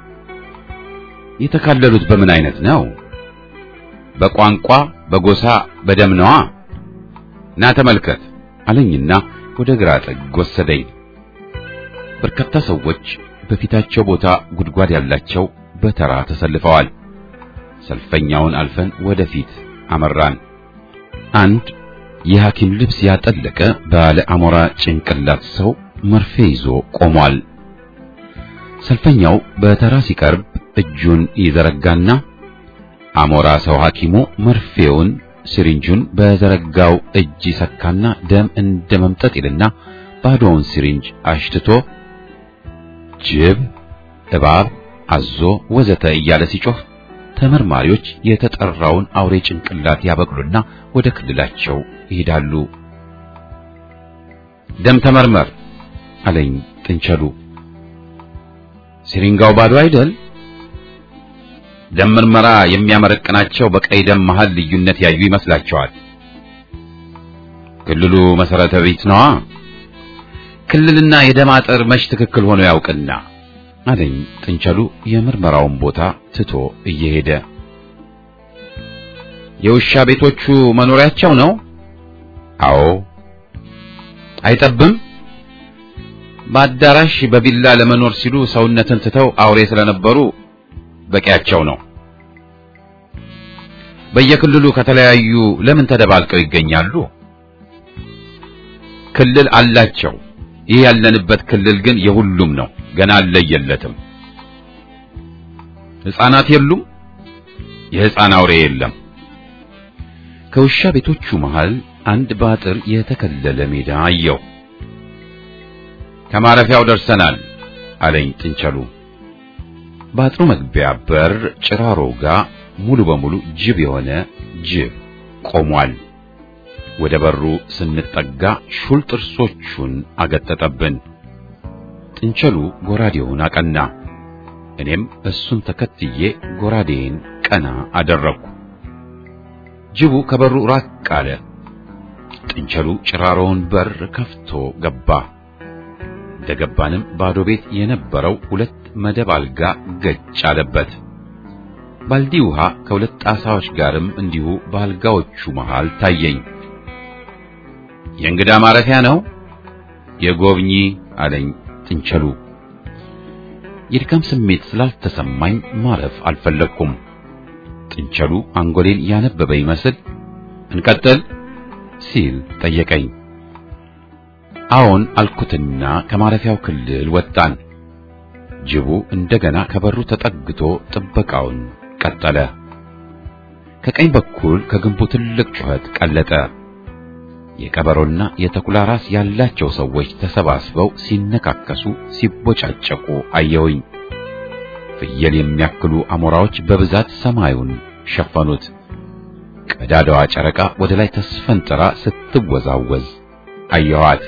የተካለሉት በምን አይነት ነው? በቋንቋ፣ በጎሳ፣ በደም ነዋ። ና ተመልከት አለኝና ወደ ግራ ጥግ ወሰደኝ። በርካታ ሰዎች በፊታቸው ቦታ ጉድጓድ ያላቸው በተራ ተሰልፈዋል። ሰልፈኛውን አልፈን ወደፊት አመራን። አንድ የሐኪም ልብስ ያጠለቀ ባለ አሞራ ጭንቅላት ሰው መርፌ ይዞ ቆሟል። ሰልፈኛው በተራ ሲቀርብ እጁን ይዘረጋና አሞራ ሰው ሐኪሙ መርፌውን ሲሪንጁን በዘረጋው እጅ ይሰካና ደም እንደ መምጠጥ ይልና ባዶውን ሲሪንጅ አሽትቶ ጅብ፣ እባብ፣ አዞ ወዘተ እያለ ሲጮህ ተመርማሪዎች የተጠራውን አውሬ ጭንቅላት ያበቅሉና ወደ ክልላቸው ይሄዳሉ። ደም ተመርመር አለኝ ጥንቸሉ። ሲሪንጋው ባዶ አይደል? ደም ምርመራ የሚያመረቅናቸው በቀይ ደም መሃል ልዩነት ያዩ ይመስላቸዋል። ክልሉ መሰረተ ቢት ነዋ። ክልልና የደም አጥር መች ትክክል ሆኖ ያውቅና አለኝ ጥንቸሉ የምርመራውን ቦታ ትቶ እየሄደ። የውሻ ቤቶቹ መኖሪያቸው ነው? አዎ። አይጠብም? በአዳራሽ በቪላ ለመኖር ሲሉ ሰውነትን ትተው አውሬ ስለነበሩ በቂያቸው ነው። በየክልሉ ከተለያዩ ለምን ተደባልቀው ይገኛሉ? ክልል አላቸው። ይህ ያለንበት ክልል ግን የሁሉም ነው። ገና አልለየለትም። ሕፃናት የሉም። የሕፃን አውሬ የለም። ከውሻ ቤቶቹ መሃል አንድ በአጥር የተከለለ ሜዳ አየው። ከማረፊያው ደርሰናል አለኝ ጥንቸሉ። በአጥሩ መግቢያ በር ጭራሮ ጋር ሙሉ በሙሉ ጅብ የሆነ ጅብ ቆሟል። ወደ በሩ ስንጠጋ ሹል ጥርሶቹን አገጠጠብን። ጥንቸሉ ጎራዴውን አቀና። እኔም እሱን ተከትዬ ጎራዴን ቀና አደረግኩ። ጅቡ ከበሩ ራቅ አለ። ጥንቸሉ ጭራሮውን በር ከፍቶ ገባ። እንደገባንም ባዶ ቤት የነበረው ሁለት መደብ አልጋ ገጭ አለበት። ባልዲ ውሃ ከሁለት ጣሳዎች ጋርም እንዲሁ በአልጋዎቹ መሃል ታየኝ። የእንግዳ ማረፊያ ነው የጎብኚ አለኝ ጥንቸሉ። የድካም ስሜት ስላልተሰማኝ ማረፍ አልፈለግኩም። ጥንቸሉ አንጎሌን ያነበበ ይመስል እንቀጥል ሲል ጠየቀኝ። አዎን አልኩትና ከማረፊያው ክልል ወጣን። ጅቡ እንደገና ከበሩ ተጠግቶ ጥበቃውን ቀጠለ። ከቀኝ በኩል ከግንቡ ትልቅ ጩኸት ቀለጠ። የቀበሮና የተኩላ ራስ ያላቸው ሰዎች ተሰባስበው ሲነካከሱ፣ ሲቦጫጨቁ አየሁኝ። ፍየል የሚያክሉ አሞራዎች በብዛት ሰማዩን ሸፈኑት። ቀዳዳዋ ጨረቃ ወደ ላይ ተስፈንጥራ ስትወዛወዝ አየኋት።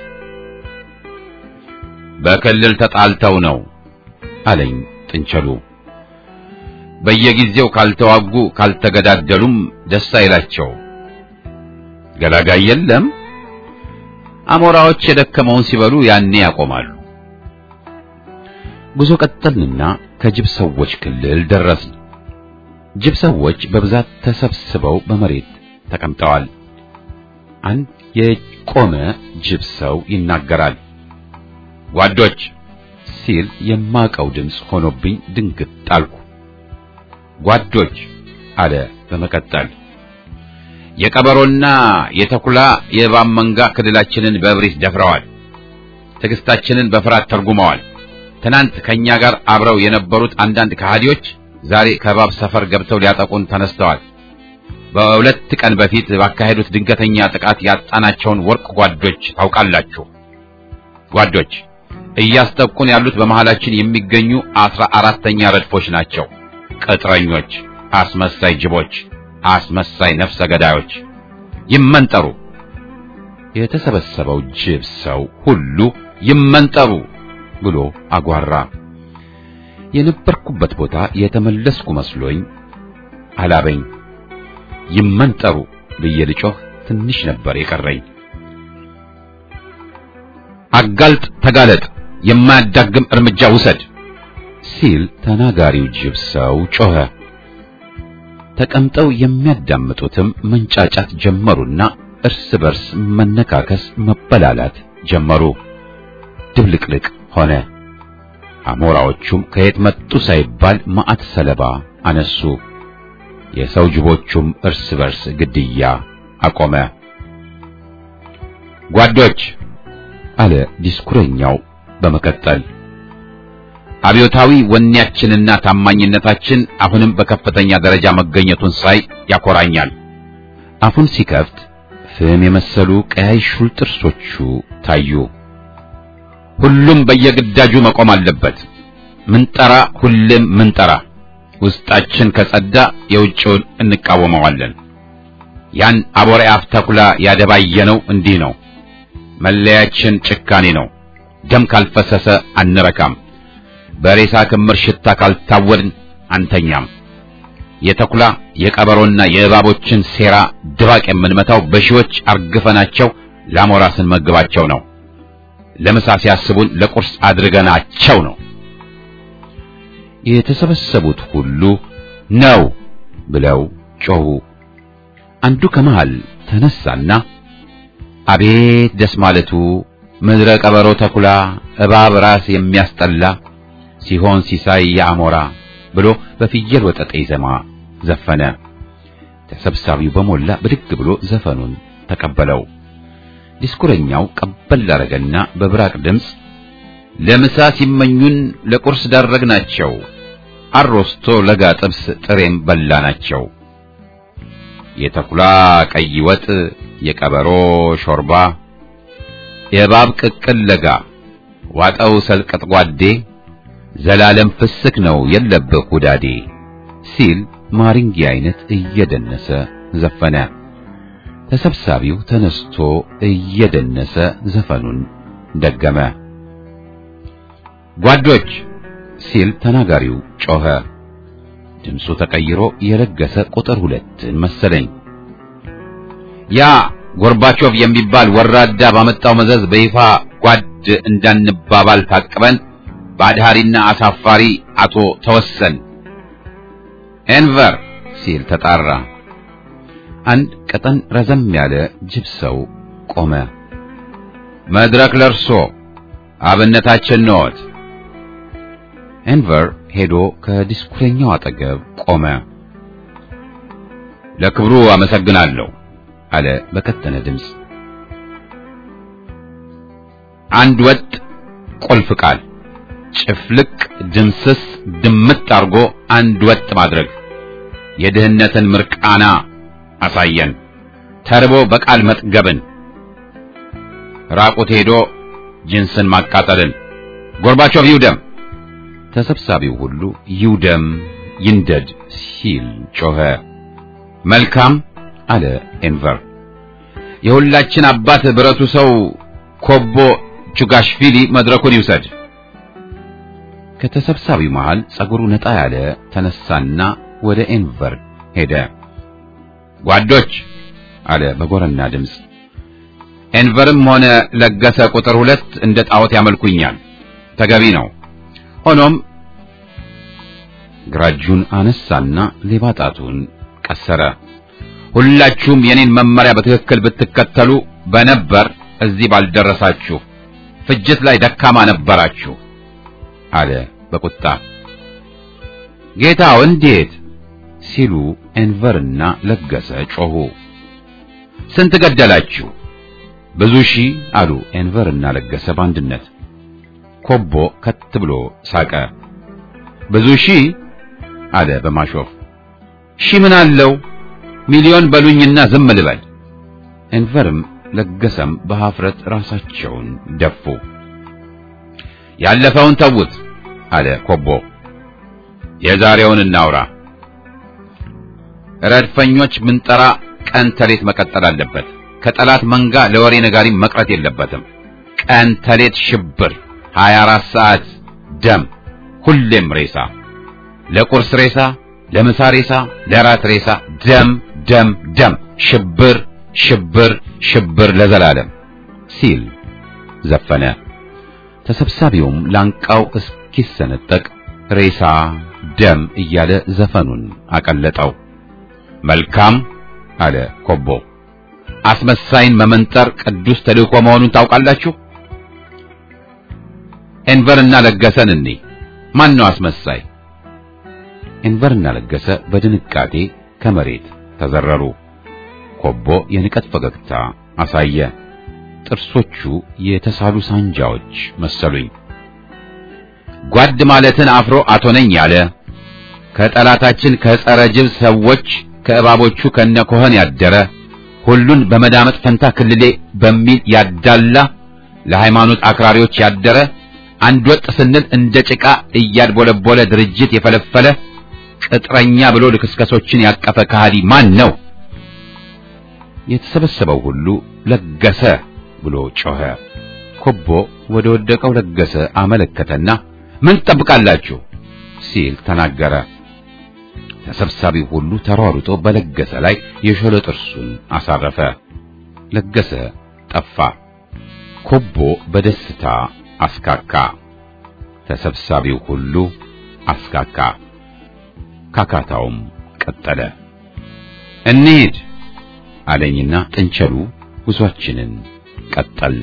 በክልል ተጣልተው ነው አለኝ ጥንቸሉ። በየጊዜው ካልተዋጉ ካልተገዳደሉም ደስ አይላቸው። ገላጋይ የለም። አሞራዎች የደከመውን ሲበሉ ያኔ ያቆማሉ። ጉዞ ቀጠልንና ከጅብ ሰዎች ክልል ደረስን። ጅብ ሰዎች በብዛት ተሰብስበው በመሬት ተቀምጠዋል። አንድ የቆመ ጅብ ሰው ይናገራል። ጓዶች ሲል የማቀው ድምፅ ሆኖብኝ ድንግጥ ጣልኩ። ጓዶች አለ በመቀጠል የቀበሮና የተኩላ የእባብ መንጋ ክልላችንን በእብሪት ደፍረዋል። ትዕግስታችንን በፍርሃት ተርጉመዋል። ትናንት ከኛ ጋር አብረው የነበሩት አንዳንድ ከሃዲዎች ዛሬ ከእባብ ሰፈር ገብተው ሊያጠቁን ተነስተዋል። በሁለት ቀን በፊት ባካሄዱት ድንገተኛ ጥቃት ያጣናቸውን ወርቅ ጓዶች ታውቃላችሁ። ጓዶች እያስጠቁን ያሉት በመሃላችን የሚገኙ አስራ አራተኛ ረድፎች ናቸው። ቅጥረኞች፣ አስመሳይ ጅቦች፣ አስመሳይ ነፍሰ ገዳዮች ይመንጠሩ። የተሰበሰበው ጅብ ሰው ሁሉ ይመንጠሩ ብሎ አጓራ። የነበርኩበት ቦታ የተመለስኩ መስሎኝ አላበኝ። ይመንጠሩ ብዬ ልጮህ ትንሽ ነበር የቀረኝ። አጋልጥ፣ ተጋለጥ፣ የማያዳግም እርምጃ ውሰድ ሲል ተናጋሪው ጅብ ሰው ጮኸ። ተቀምጠው የሚያዳምጡትም መንጫጫት ጀመሩና እርስ በርስ መነካከስ፣ መበላላት ጀመሩ። ድብልቅልቅ ሆነ። አሞራዎቹም ከየት መጡ ሳይባል ማዕት ሰለባ አነሱ። የሰው ጅቦቹም እርስ በርስ ግድያ አቆመ። ጓዶች አለ ዲስኩረኛው በመቀጠል አብዮታዊ ወኔያችንና ታማኝነታችን አሁንም በከፍተኛ ደረጃ መገኘቱን ሳይ ያኮራኛል። አፉን ሲከፍት ፍም የመሰሉ ቀያይ ሹል ጥርሶቹ ታዩ። ሁሉም በየግዳጁ መቆም አለበት። ምንጠራ ሁሌም ምንጠራ። ውስጣችን ከጸዳ የውጭውን እንቃወመዋለን። ያን አቦሬ አፍ ተኩላ ያደባየነው እንዲህ ነው። መለያችን ጭካኔ ነው። ደም ካልፈሰሰ አንረካም። በሬሳ ክምር ሽታ ካልታወድን አንተኛም። የተኩላ የቀበሮና የእባቦችን ሴራ ድባቅ የምንመታው በሺዎች አርግፈናቸው ለአሞራ ስንመግባቸው ነው። ለምሳ ሲያስቡን ለቁርስ አድርገናቸው ነው። የተሰበሰቡት ሁሉ ነው ብለው ጮሁ። አንዱ ከመሃል ተነሳና አቤት ደስ ማለቱ ምድረ ቀበሮ ተኩላ እባብ ራስ የሚያስጠላ ሲሆን ሲሳይ የአሞራ ብሎ በፍየል ወጠጤ ዜማ ዘፈነ። ተሰብሳቢው በሞላ ብድግ ብሎ ዘፈኑን ተቀበለው። ዲስኩረኛው ቀበል አረገና በብራቅ ድምፅ ለምሳ ሲመኙን ለቁርስ ዳረግናቸው፣ አሮስቶ ለጋ ጥብስ ጥሬም በላናቸው። የተኩላ ቀይ ወጥ፣ የቀበሮ ሾርባ፣ የእባብ ቅቅል ለጋ ዋጠው ሰልቀጥ ጓዴ ዘላለም ፍስክ ነው የለብህ ውዳዴ ሲል ማሪንጌ አይነት እየደነሰ ዘፈነ። ተሰብሳቢው ተነስቶ እየደነሰ ዘፈኑን ደገመ። ጓዶች ሲል ተናጋሪው ጮኸ። ድምፁ ተቀይሮ የለገሰ ቁጥር ሁለትን መሰለኝ። ያ ጎርባቾቭ የሚባል ወራዳ ባመጣው መዘዝ በይፋ ጓድ እንዳንባባል ታቅበን በአድሃሪና አሳፋሪ አቶ ተወሰን ኤንቨር ሲል ተጣራ። አንድ ቀጠን ረዘም ያለ ጅብ ሰው ቆመ። መድረክ ለርሶ አብነታችን ነዎት። ኤንቨር ሄዶ ከዲስኩረኛው አጠገብ ቆመ። ለክብሩ አመሰግናለሁ አለ በከተነ ድምፅ። አንድ ወጥ ቁልፍ ቃል ጭፍልቅ ድምስስ ድምጥ አርጎ አንድ ወጥ ማድረግ የድህነትን ምርቃና አሳየን። ተርቦ በቃል መጥገብን፣ ራቁት ሄዶ ጅንስን ማቃጠልን። ጎርባቾቭ ይውደም። ተሰብሳቢው ሁሉ ይውደም ይንደድ ሲል ጮኸ። መልካም አለ ኤንቨር። የሁላችን አባት ብረቱ ሰው ኮቦ ቹጋሽቪሊ መድረኩን ይውሰድ። ከተሰብሳቢው መሃል ጸጉሩ ነጣ ያለ ተነሳና ወደ ኤንቨር ሄደ። ጓዶች አለ በጎረና ድምፅ። ኤንቨርም ሆነ ለገሰ ቁጥር ሁለት እንደ ጣዖት ያመልኩኛል፣ ተገቢ ነው። ሆኖም ግራጁን አነሳና ሌባ ጣቱን ቀሰረ። ሁላችሁም የኔን መመሪያ በትክክል ብትከተሉ በነበር እዚህ ባልደረሳችሁ፣ ፍጅት ላይ ደካማ ነበራችሁ አለ በቁጣ። ጌታው እንዴት ሲሉ ኤንቨርና ለገሰ ጮኹ። ስንት ገደላችሁ? ብዙ ሺህ አሉ ኤንቨርና ለገሰ በአንድነት። ኮቦ ከት ብሎ ሳቀ። ብዙ ሺህ አለ በማሾፍ። ሺህ ምን አለው ሚሊዮን በሉኝና ዝም ልበል። ኤንቨርም ለገሰም በኀፍረት ራሳቸውን ደፉ። ያለፈውን ተውት አለ ኮቦ። የዛሬውን እናውራ። ረድፈኞች ምንጠራ ቀን ተሌት መቀጠል አለበት። ከጠላት መንጋ ለወሬ ነጋሪ መቅረት የለበትም። ቀን ተሌት ሽብር፣ 24 ሰዓት ደም፣ ሁሌም ሬሳ፣ ለቁርስ ሬሳ፣ ለምሳ ሬሳ፣ ለራት ሬሳ፣ ደም ደም ደም፣ ሽብር ሽብር ሽብር ለዘላለም ሲል ዘፈነ። ተሰብሳቢውም ላንቃው እስኪሰነጠቅ ሬሳ ደም እያለ ዘፈኑን አቀለጠው። መልካም አለ ኮቦ። አስመሳይን መመንጠር ቅዱስ ተልእኮ መሆኑን ታውቃላችሁ። ኤንቨርና ለገሰን እኔ ማን ነው አስመሳይ? ኤንቨርና ለገሰ በድንጋጤ ከመሬት ተዘረሩ። ኮቦ የንቀት ፈገግታ አሳየ። ጥርሶቹ የተሳሉ ሳንጃዎች መሰሉኝ። ጓድ ማለትን አፍሮ አቶ ነኝ ያለ ከጠላታችን ከጸረ ጅብ ሰዎች ከእባቦቹ ከነ ኮኸን ያደረ ሁሉን በመዳመጥ ፈንታ ክልሌ በሚል ያዳላ ለሃይማኖት አክራሪዎች ያደረ አንድ ወጥ ስንል እንደ ጭቃ እያድቦለቦለ ድርጅት የፈለፈለ ቅጥረኛ ብሎ ልክስከሶችን ያቀፈ ከሃዲ ማን ነው? የተሰበሰበው ሁሉ ለገሰ ብሎ ጮኸ። ኮቦ ወደ ወደቀው ለገሰ አመለከተና ምን ትጠብቃላችሁ ሲል ተናገረ። ተሰብሳቢው ሁሉ ተሯሩጦ በለገሰ ላይ የሾለ ጥርሱን አሳረፈ። ለገሰ ጠፋ። ኮቦ በደስታ አስካካ። ተሰብሳቢው ሁሉ አስካካ። ካካታውም ቀጠለ። እንሂድ አለኝና ጥንቸሉ ጉዟችንን ቀጠል።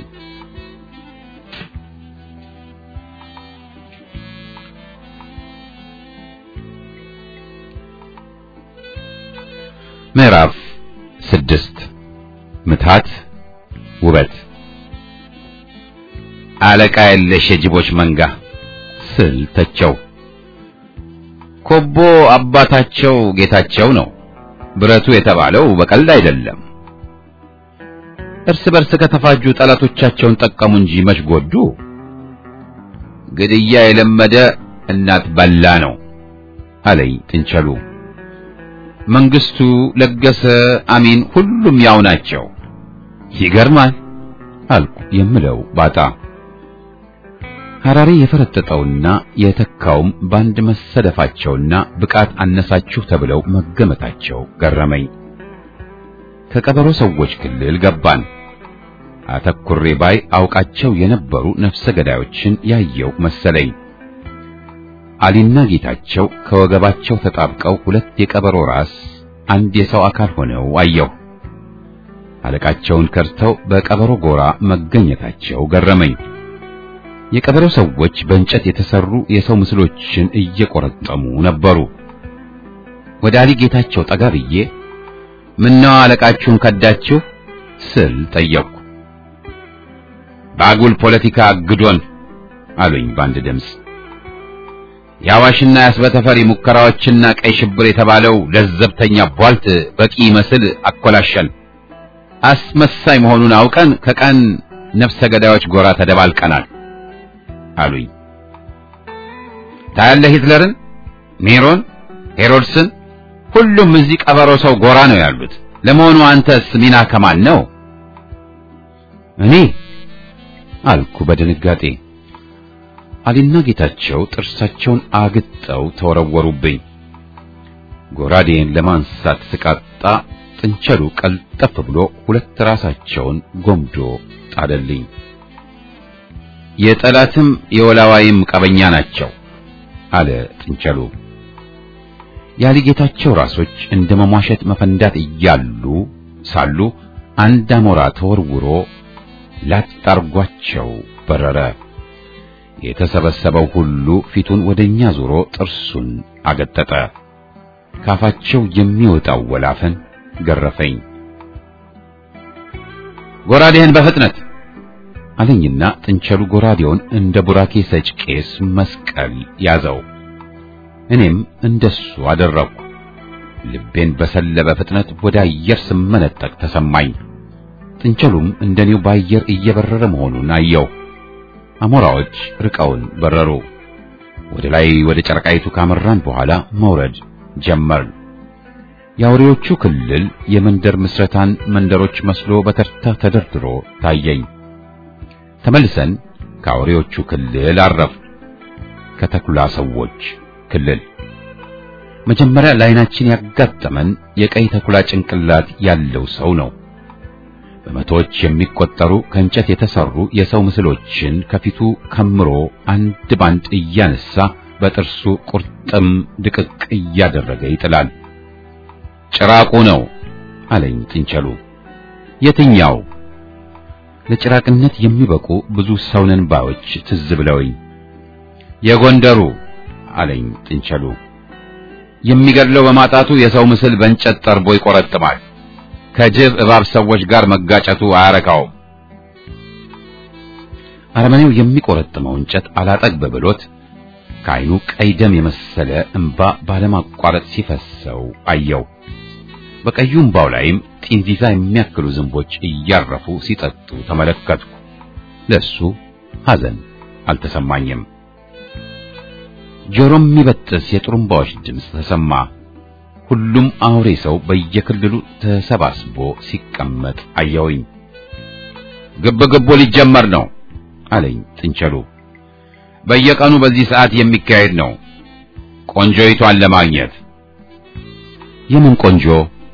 ምዕራፍ ስድስት ምታት ውበት አለቃ የለሽ የጅቦች መንጋ ስል ተቸው። ኮቦ አባታቸው ጌታቸው ነው። ብረቱ የተባለው በቀልድ አይደለም። እርስ በርስ ከተፋጁ ጠላቶቻቸውን ጠቀሙ እንጂ መች ጎዱ። ግድያ የለመደ እናት በላ ነው አለኝ ጥንቸሉ። መንግስቱ፣ ለገሰ፣ አሚን ሁሉም ያው ናቸው። ይገርማል አልኩ የምለው ባጣ። ሐራሪ የፈረጠጠውና የተካውም ባንድ መሰደፋቸውና ብቃት አነሳችሁ ተብለው መገመታቸው ገረመኝ። ከቀበሮ ሰዎች ክልል ገባን። አተኩሬ ባይ አውቃቸው የነበሩ ነፍሰ ገዳዮችን ያየው መሰለኝ። አሊና ጌታቸው ከወገባቸው ተጣብቀው ሁለት የቀበሮ ራስ አንድ የሰው አካል ሆነው አየሁ። አለቃቸውን ከርተው በቀበሮ ጎራ መገኘታቸው ገረመኝ። የቀበሮ ሰዎች በእንጨት የተሰሩ የሰው ምስሎችን እየቆረጠሙ ነበሩ። ወደ አሊ ጌታቸው ጠጋ ብዬ ምነው አለቃችሁን ከዳችሁ ስል ጠየቅኩ። በአጉል ፖለቲካ አግዶን አሉኝ በአንድ ድምፅ። የአዋሽና የአስበተፈሪ ሙከራዎችና ቀይ ሽብር የተባለው ለዘብተኛ ቧልት በቂ መስል አኮላሸን። አስመሳይ መሆኑን አውቀን ከቀን ነፍሰ ገዳዮች ጎራ ተደባልቀናል አሉኝ። ታያለህ ሂትለርን፣ ኔሮን፣ ሄሮድስን ሁሉም እዚህ ቀበሮ ሰው ጎራ ነው ያሉት። ለመሆኑ አንተስ ሚና ከማን ነው? እኔ አልኩ በድንጋጤ። አሊና ጌታቸው ጥርሳቸውን አግጠው ተወረወሩብኝ። ጎራዴን ለማንሳት ስቃጣ ጥንቸሉ ቀልጠፍ ብሎ ሁለት ራሳቸውን ጎምዶ ጣለልኝ። የጠላትም የወላዋይም ቀበኛ ናቸው አለ ጥንቸሉ። ያሊ ጌታቸው ራሶች እንደ መሟሸት መፈንዳት እያሉ ሳሉ አንድ አሞራ ተወርውሮ ላጣርጓቸው በረረ። የተሰበሰበው ሁሉ ፊቱን ወደኛ ዞሮ ጥርሱን አገጠጠ። ካፋቸው የሚወጣው ወላፈን ገረፈኝ። ጎራዴህን በፍጥነት አለኝና ጥንቸሉ ጎራዴውን እንደ ቡራኬ ሰጭ ቄስ መስቀል ያዘው። እኔም እንደሱ አደረግኩ። ልቤን በሰለበ ፍጥነት ወደ አየር ስመነጠቅ ተሰማኝ። ጥንቸሉም እንደኔው በአየር እየበረረ መሆኑን አየው። አሞራዎች ርቀውን በረሩ። ወደ ላይ ወደ ጨረቃይቱ ካመራን በኋላ መውረድ ጀመርን። የአውሬዎቹ ክልል የመንደር ምስረታን መንደሮች መስሎ በተርታ ተደርድሮ ታየኝ። ተመልሰን ከአውሬዎቹ ክልል አረፍ ከተኩላ ሰዎች ክልል መጀመሪያ ለዓይናችን ያጋጠመን የቀይ ተኩላ ጭንቅላት ያለው ሰው ነው። በመቶዎች የሚቆጠሩ ከእንጨት የተሰሩ የሰው ምስሎችን ከፊቱ ከምሮ አንድ ባንድ እያነሳ በጥርሱ ቁርጥም ድቅቅ እያደረገ ይጥላል። ጭራቁ ነው አለኝ ጥንቸሉ። የትኛው? ለጭራቅነት የሚበቁ ብዙ ሰውነን ባዮች ትዝ ብለውኝ። የጎንደሩ አለኝ ጥንቸሉ። የሚገድለው በማጣቱ የሰው ምስል በእንጨት ጠርቦ ይቆረጥማል። ከጅብ እባብ ሰዎች ጋር መጋጨቱ አያረካውም። አረመኔው የሚቆረጥመው እንጨት አላጠግብ ብሎት ከዓይኑ ቀይ ደም የመሰለ እንባ ባለማቋረጥ ሲፈሰው አየው። በቀዩ እንባው ላይም ጢንዚዛ የሚያክሉ ዝንቦች እያረፉ ሲጠጡ ተመለከትኩ። ለሱ ሐዘን አልተሰማኝም። ጆሮም የሚበጥስ የጥሩምባዎች ድምፅ ተሰማ። ሁሉም አውሬ ሰው በየክልሉ ተሰባስቦ ሲቀመጥ አየውኝ። ግብ ግቡ ሊጀመር ነው አለኝ ጥንቸሉ። በየቀኑ በዚህ ሰዓት የሚካሄድ ነው ቆንጆይቷን ለማግኘት። የምን ቆንጆ?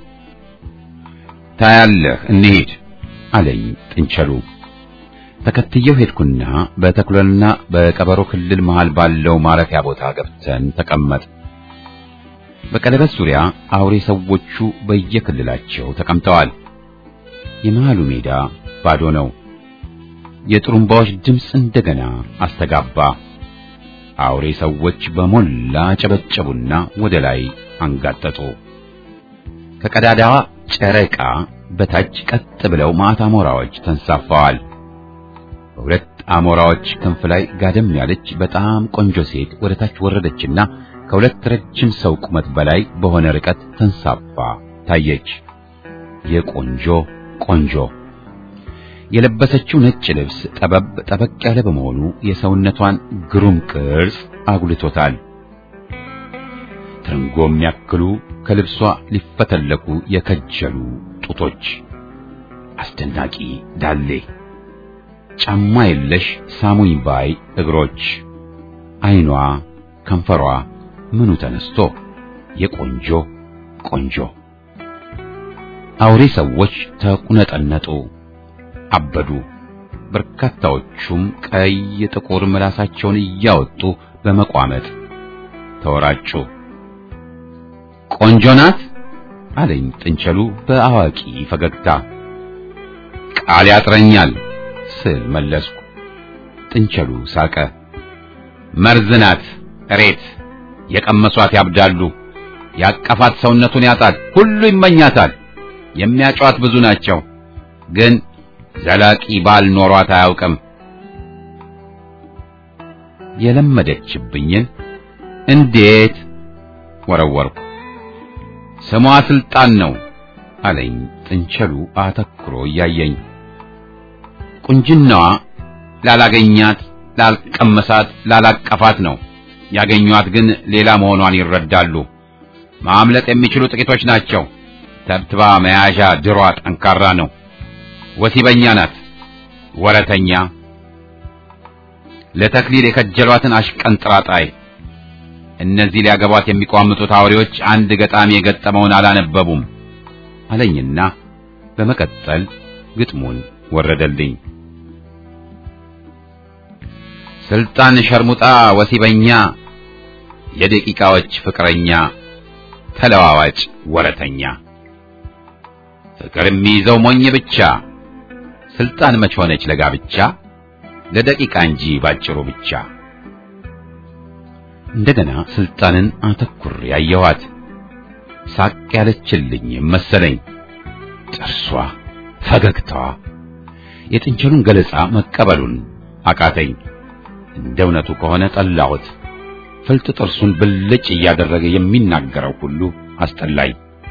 ታያለህ፣ እንሂድ አለኝ ጥንቸሉ። ተከትየው ሄድኩና በተኩለና በቀበሮ ክልል መሃል ባለው ማረፊያ ቦታ ገብተን ተቀመጥ። በቀለበት ዙሪያ አውሬ ሰዎቹ በየክልላቸው ተቀምጠዋል። የመሃሉ ሜዳ ባዶ ነው። የጥሩምባዎች ድምፅ እንደገና አስተጋባ። አውሬ ሰዎች በሞላ ጨበጨቡና ወደ ላይ አንጋጠጡ። ከቀዳዳዋ ጨረቃ በታች ቀጥ ብለው ማታ አሞራዎች ተንሳፈዋል። በሁለት አሞራዎች ክንፍ ላይ ጋደም ያለች በጣም ቆንጆ ሴት ወደ ታች ወረደችና ከሁለት ረጅም ሰው ቁመት በላይ በሆነ ርቀት ተንሳፋ ታየች። የቆንጆ ቆንጆ የለበሰችው ነጭ ልብስ ጠበብ ጠበቅ ያለ በመሆኑ የሰውነቷን ግሩም ቅርጽ አጉልቶታል። ትርንጎ የሚያክሉ ከልብሷ ሊፈተለቁ የከጀሉ ጡቶች፣ አስደናቂ ዳሌ፣ ጫማ የለሽ ሳሙኝ ባይ እግሮች፣ ዓይኗ፣ ከንፈሯ ምኑ ተነስቶ የቆንጆ ቆንጆ አውሬ ሰዎች ተቁነጠነጡ፣ አበዱ። በርካታዎቹም ቀይ ጥቁር ምላሳቸውን እያወጡ በመቋመጥ ተወራጩ። ቆንጆ ናት አለኝ ጥንቸሉ በአዋቂ ፈገግታ። ቃል ያጥረኛል ስል መለስኩ። ጥንቸሉ ሳቀ። መርዝ ናት እሬት፣ የቀመሷት ያብዳሉ። ያቀፋት ሰውነቱን ያጣል፣ ሁሉ ይመኛታል። የሚያጫዋት ብዙ ናቸው፣ ግን ዘላቂ ባል ኖሯት አያውቅም። የለመደችብኝን እንዴት ወረወርኩ። ስሟ ስልጣን ነው አለኝ ጥንቸሉ አተኩሮ እያየኝ። ቁንጅናዋ ላላገኛት፣ ላልቀመሳት፣ ላላቀፋት ነው። ያገኟት ግን ሌላ መሆኗን ይረዳሉ። ማምለጥ የሚችሉ ጥቂቶች ናቸው። ተብትባ መያዣ ድሯ ጠንካራ ነው። ወሲበኛ ናት፣ ወረተኛ፣ ለተክሊል የከጀሏትን አሽቀንጥራጣይ። እነዚህ ሊያገቧት የሚቋምጡት አውሬዎች አንድ ገጣሚ የገጠመውን አላነበቡም አለኝና በመቀጠል ግጥሙን ወረደልኝ። ስልጣን ሸርሙጣ ወሲበኛ፣ የደቂቃዎች ፍቅረኛ፣ ተለዋዋጭ ወረተኛ፣ ፍቅር የሚይዘው ሞኝ ብቻ፣ ስልጣን መች ሆነች ለጋብቻ፣ ለደቂቃ እንጂ ባጭሩ ብቻ። እንደገና ስልጣንን አተኩር ያየኋት ሳቅ ያለችልኝ መሰለኝ። ጥርሷ፣ ፈገግታዋ የጥንቸሉን ገለጻ መቀበሉን አቃተኝ። እንደ እውነቱ ከሆነ ጠላሁት። ፍልጥ ጥርሱን ብልጭ እያደረገ የሚናገረው ሁሉ አስጠላኝ።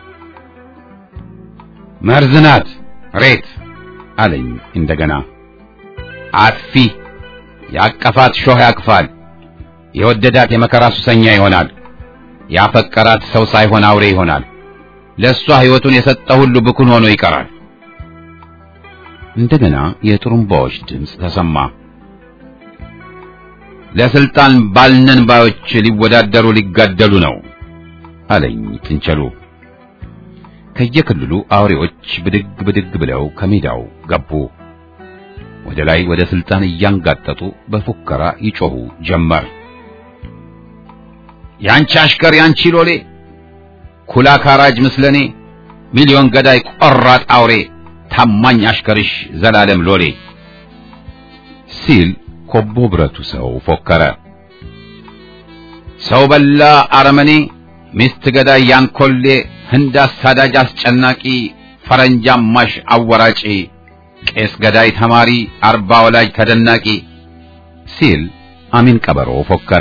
መርዝ ናት ሬት አለኝ እንደገና። አጥፊ ያቀፋት ሾህ ያቅፋል። የወደዳት የመከራ ሱሰኛ ይሆናል። ያፈቀራት ሰው ሳይሆን አውሬ ይሆናል። ለእሷ ሕይወቱን የሰጠ ሁሉ ብኩን ሆኖ ይቀራል። እንደገና የጥሩምባዎች ድምፅ ተሰማ። ለስልጣን ባልነን ባዮች ሊወዳደሩ ሊጋደሉ ነው አለኝ ጥንቸሉ። ከየክልሉ አውሬዎች ብድግ ብድግ ብለው ከሜዳው ገቡ። ወደ ላይ ወደ ስልጣን እያንጋጠጡ በፉከራ ይጮሁ ጀመር። ያንቺ አሽከር ያንቺ ሎሌ ኩላ ካራጅ ምስለኔ ሚሊዮን ገዳይ ቆራጥ አውሬ ታማኝ አሽከርሽ ዘላለም ሎሌ ሲል ኮቦ ብረቱ ሰው ፎከረ። ሰው በላ አረመኔ ሚስት ገዳይ ያንኮሌ ህንድ አሳዳጅ አስጨናቂ ፈረንጅ አማሽ አወራጪ ቄስ ገዳይ ተማሪ አርባ ወላጅ ተደናቂ ሲል አሚን ቀበሮ ፎከረ።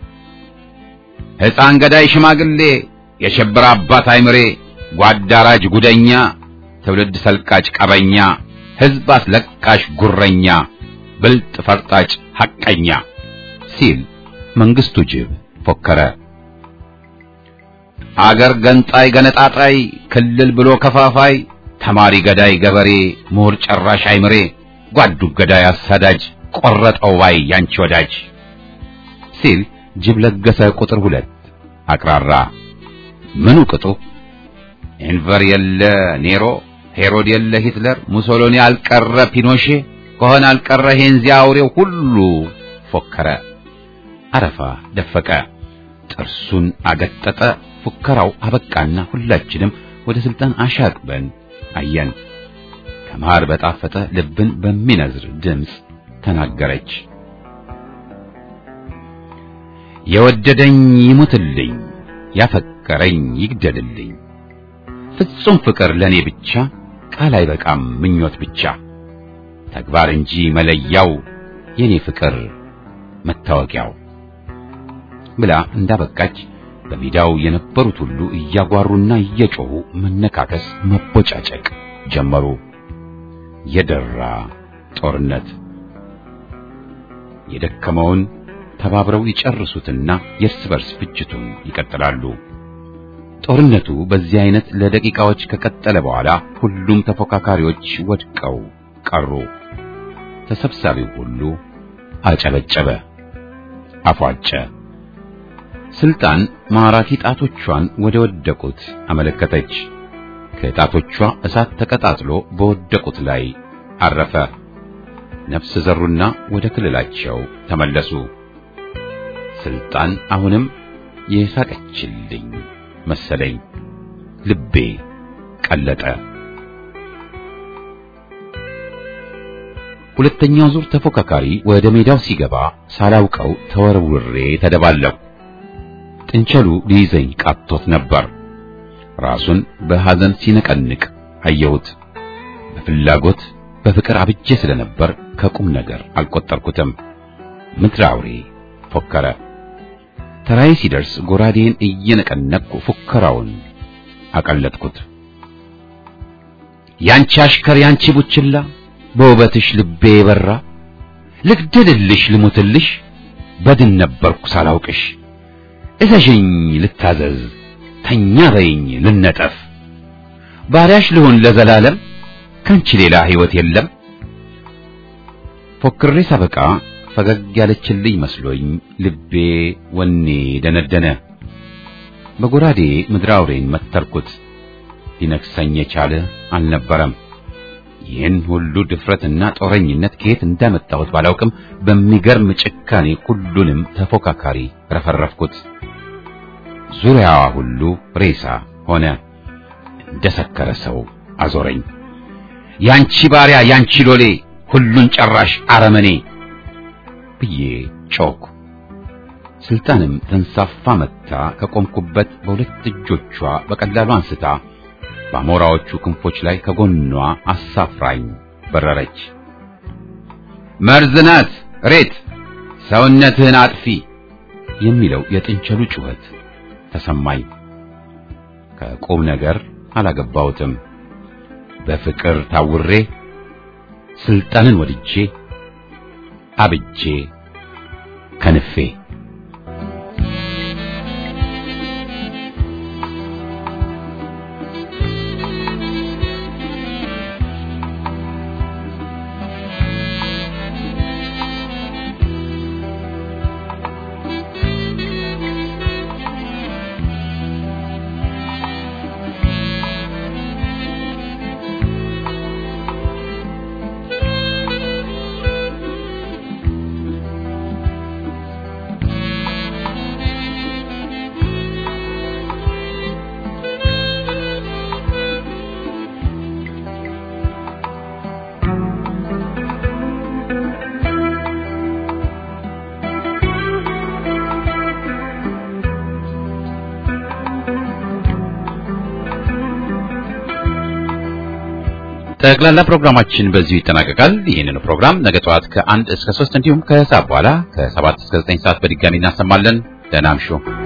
ሕፃን ገዳይ ሽማግሌ የሸበረ አባት አይምሬ ጓዳራጅ ጉደኛ ትውልድ ሰልቃጭ ቀበኛ ሕዝብ አስለቃሽ ጉረኛ ብልጥ ፈርጣጭ ሐቀኛ ሲል መንግስቱ ጅብ ፎከረ። አገር ገንጣይ ገነጣጣይ ክልል ብሎ ከፋፋይ ተማሪ ገዳይ ገበሬ ምሁር ጨራሽ አይምሬ ጓዱ ገዳይ አሳዳጅ ቆረጠው ባይ ያንቺ ወዳጅ ሲል ጅብ ለገሰ ቁጥር ሁለት አቅራራ። ምኑ ቅጡ ኤንቨር የለ ኔሮ ሄሮድ የለ ሂትለር ሙሶሎኒ አልቀረ ፒኖሼ ከሆነ አልቀረ ሄንዚያ አውሬው ሁሉ ፎከረ። አረፋ ደፈቀ፣ ጥርሱን አገጠጠ። ፉከራው አበቃና ሁላችንም ወደ ስልጣን አሻቅበን አየን። ከማር በጣፈጠ ልብን በሚነዝር ድምፅ ተናገረች። የወደደኝ ይሙትልኝ፣ ያፈቀረኝ ይግደልልኝ። ፍጹም ፍቅር ለኔ ብቻ ቃል አይበቃም ምኞት ብቻ ተግባር እንጂ መለያው የኔ ፍቅር መታወቂያው ብላ እንዳበቃች በሜዳው የነበሩት ሁሉ እያጓሩና እየጮሁ መነካከስ፣ መቦጫጨቅ ጀመሩ። የደራ ጦርነት የደከመውን ተባብረው ይጨርሱትና የእርስ በርስ ፍጅቱን ይቀጥላሉ። ጦርነቱ በዚህ አይነት ለደቂቃዎች ከቀጠለ በኋላ ሁሉም ተፎካካሪዎች ወድቀው ቀሩ። ተሰብሳቢው ሁሉ አጨበጨበ፣ አፏጨ። ስልጣን ማራኪ ጣቶቿን ወደ ወደቁት አመለከተች። ከጣቶቿ እሳት ተቀጣጥሎ በወደቁት ላይ አረፈ። ነፍስ ዘሩና ወደ ክልላቸው ተመለሱ። ስልጣን አሁንም የሳቀችልኝ መሰለኝ። ልቤ ቀለጠ። ሁለተኛው ዙር ተፎካካሪ ወደ ሜዳው ሲገባ ሳላውቀው ተወርውሬ ተደባለቁ። ጥንቸሉ ሊይዘኝ ቃቶት ነበር። ራሱን በሐዘን ሲነቀንቅ አየሁት። በፍላጎት በፍቅር አብጄ ስለነበር ከቁም ነገር አልቆጠርኩትም። ምድረ አውሬ ፎከረ። ተራዬ ሲደርስ ጎራዴን እየነቀነቅኩ ፉከራውን አቀለጥኩት። ያንቺ አሽከር ያንቺ ቡችላ በውበትሽ ልቤ የበራ ልግደልልሽ ልሙትልሽ በድን ነበርኩ ሳላውቅሽ እዘዥኝ ልታዘዝ ተኛ በይኝ ልነጠፍ ባሪያሽ ልሆን ለዘላለም ካንቺ ሌላ ሕይወት የለም። ፎክሬ ሳበቃ ፈገግ ያለችልኝ መስሎኝ ልቤ ወኔ ደነደነ። በጎራዴ ምድረ አውሬን መተርኩት። ሊነክሰኝ የቻለ አልነበረም። ይህን ሁሉ ድፍረትና ጦረኝነት ከየት እንዳመጣሁት ባላውቅም በሚገርም ጭካኔ ሁሉንም ተፎካካሪ ረፈረፍኩት። ዙሪያዋ ሁሉ ሬሳ ሆነ። እንደ ሰከረ ሰው አዞረኝ። ያንቺ ባሪያ ያንቺ ሎሌ ሁሉን ጨራሽ አረመኔ ብዬ ጮኩ። ስልጣንም ተንሳፋ መጥታ ከቆምኩበት በሁለት እጆቿ በቀላሉ አንስታ በአሞራዎቹ ክንፎች ላይ ከጎኗ አሳፍራኝ በረረች። መርዝ ናት ሬት ሰውነትህን አጥፊ የሚለው የጥንቸሉ ጩኸት ተሰማኝ። ከቁም ነገር አላገባሁትም። በፍቅር ታውሬ ስልጣንን ወድጄ አብጄ ከንፌ ጠቅላላ ፕሮግራማችን በዚሁ ይጠናቀቃል። ይህንን ፕሮግራም ነገ ጠዋት ከአንድ እስከ ሶስት እንዲሁም ከሰዓት በኋላ ከሰባት እስከ ዘጠኝ ሰዓት በድጋሚ እናሰማለን። ደህና እምሹ።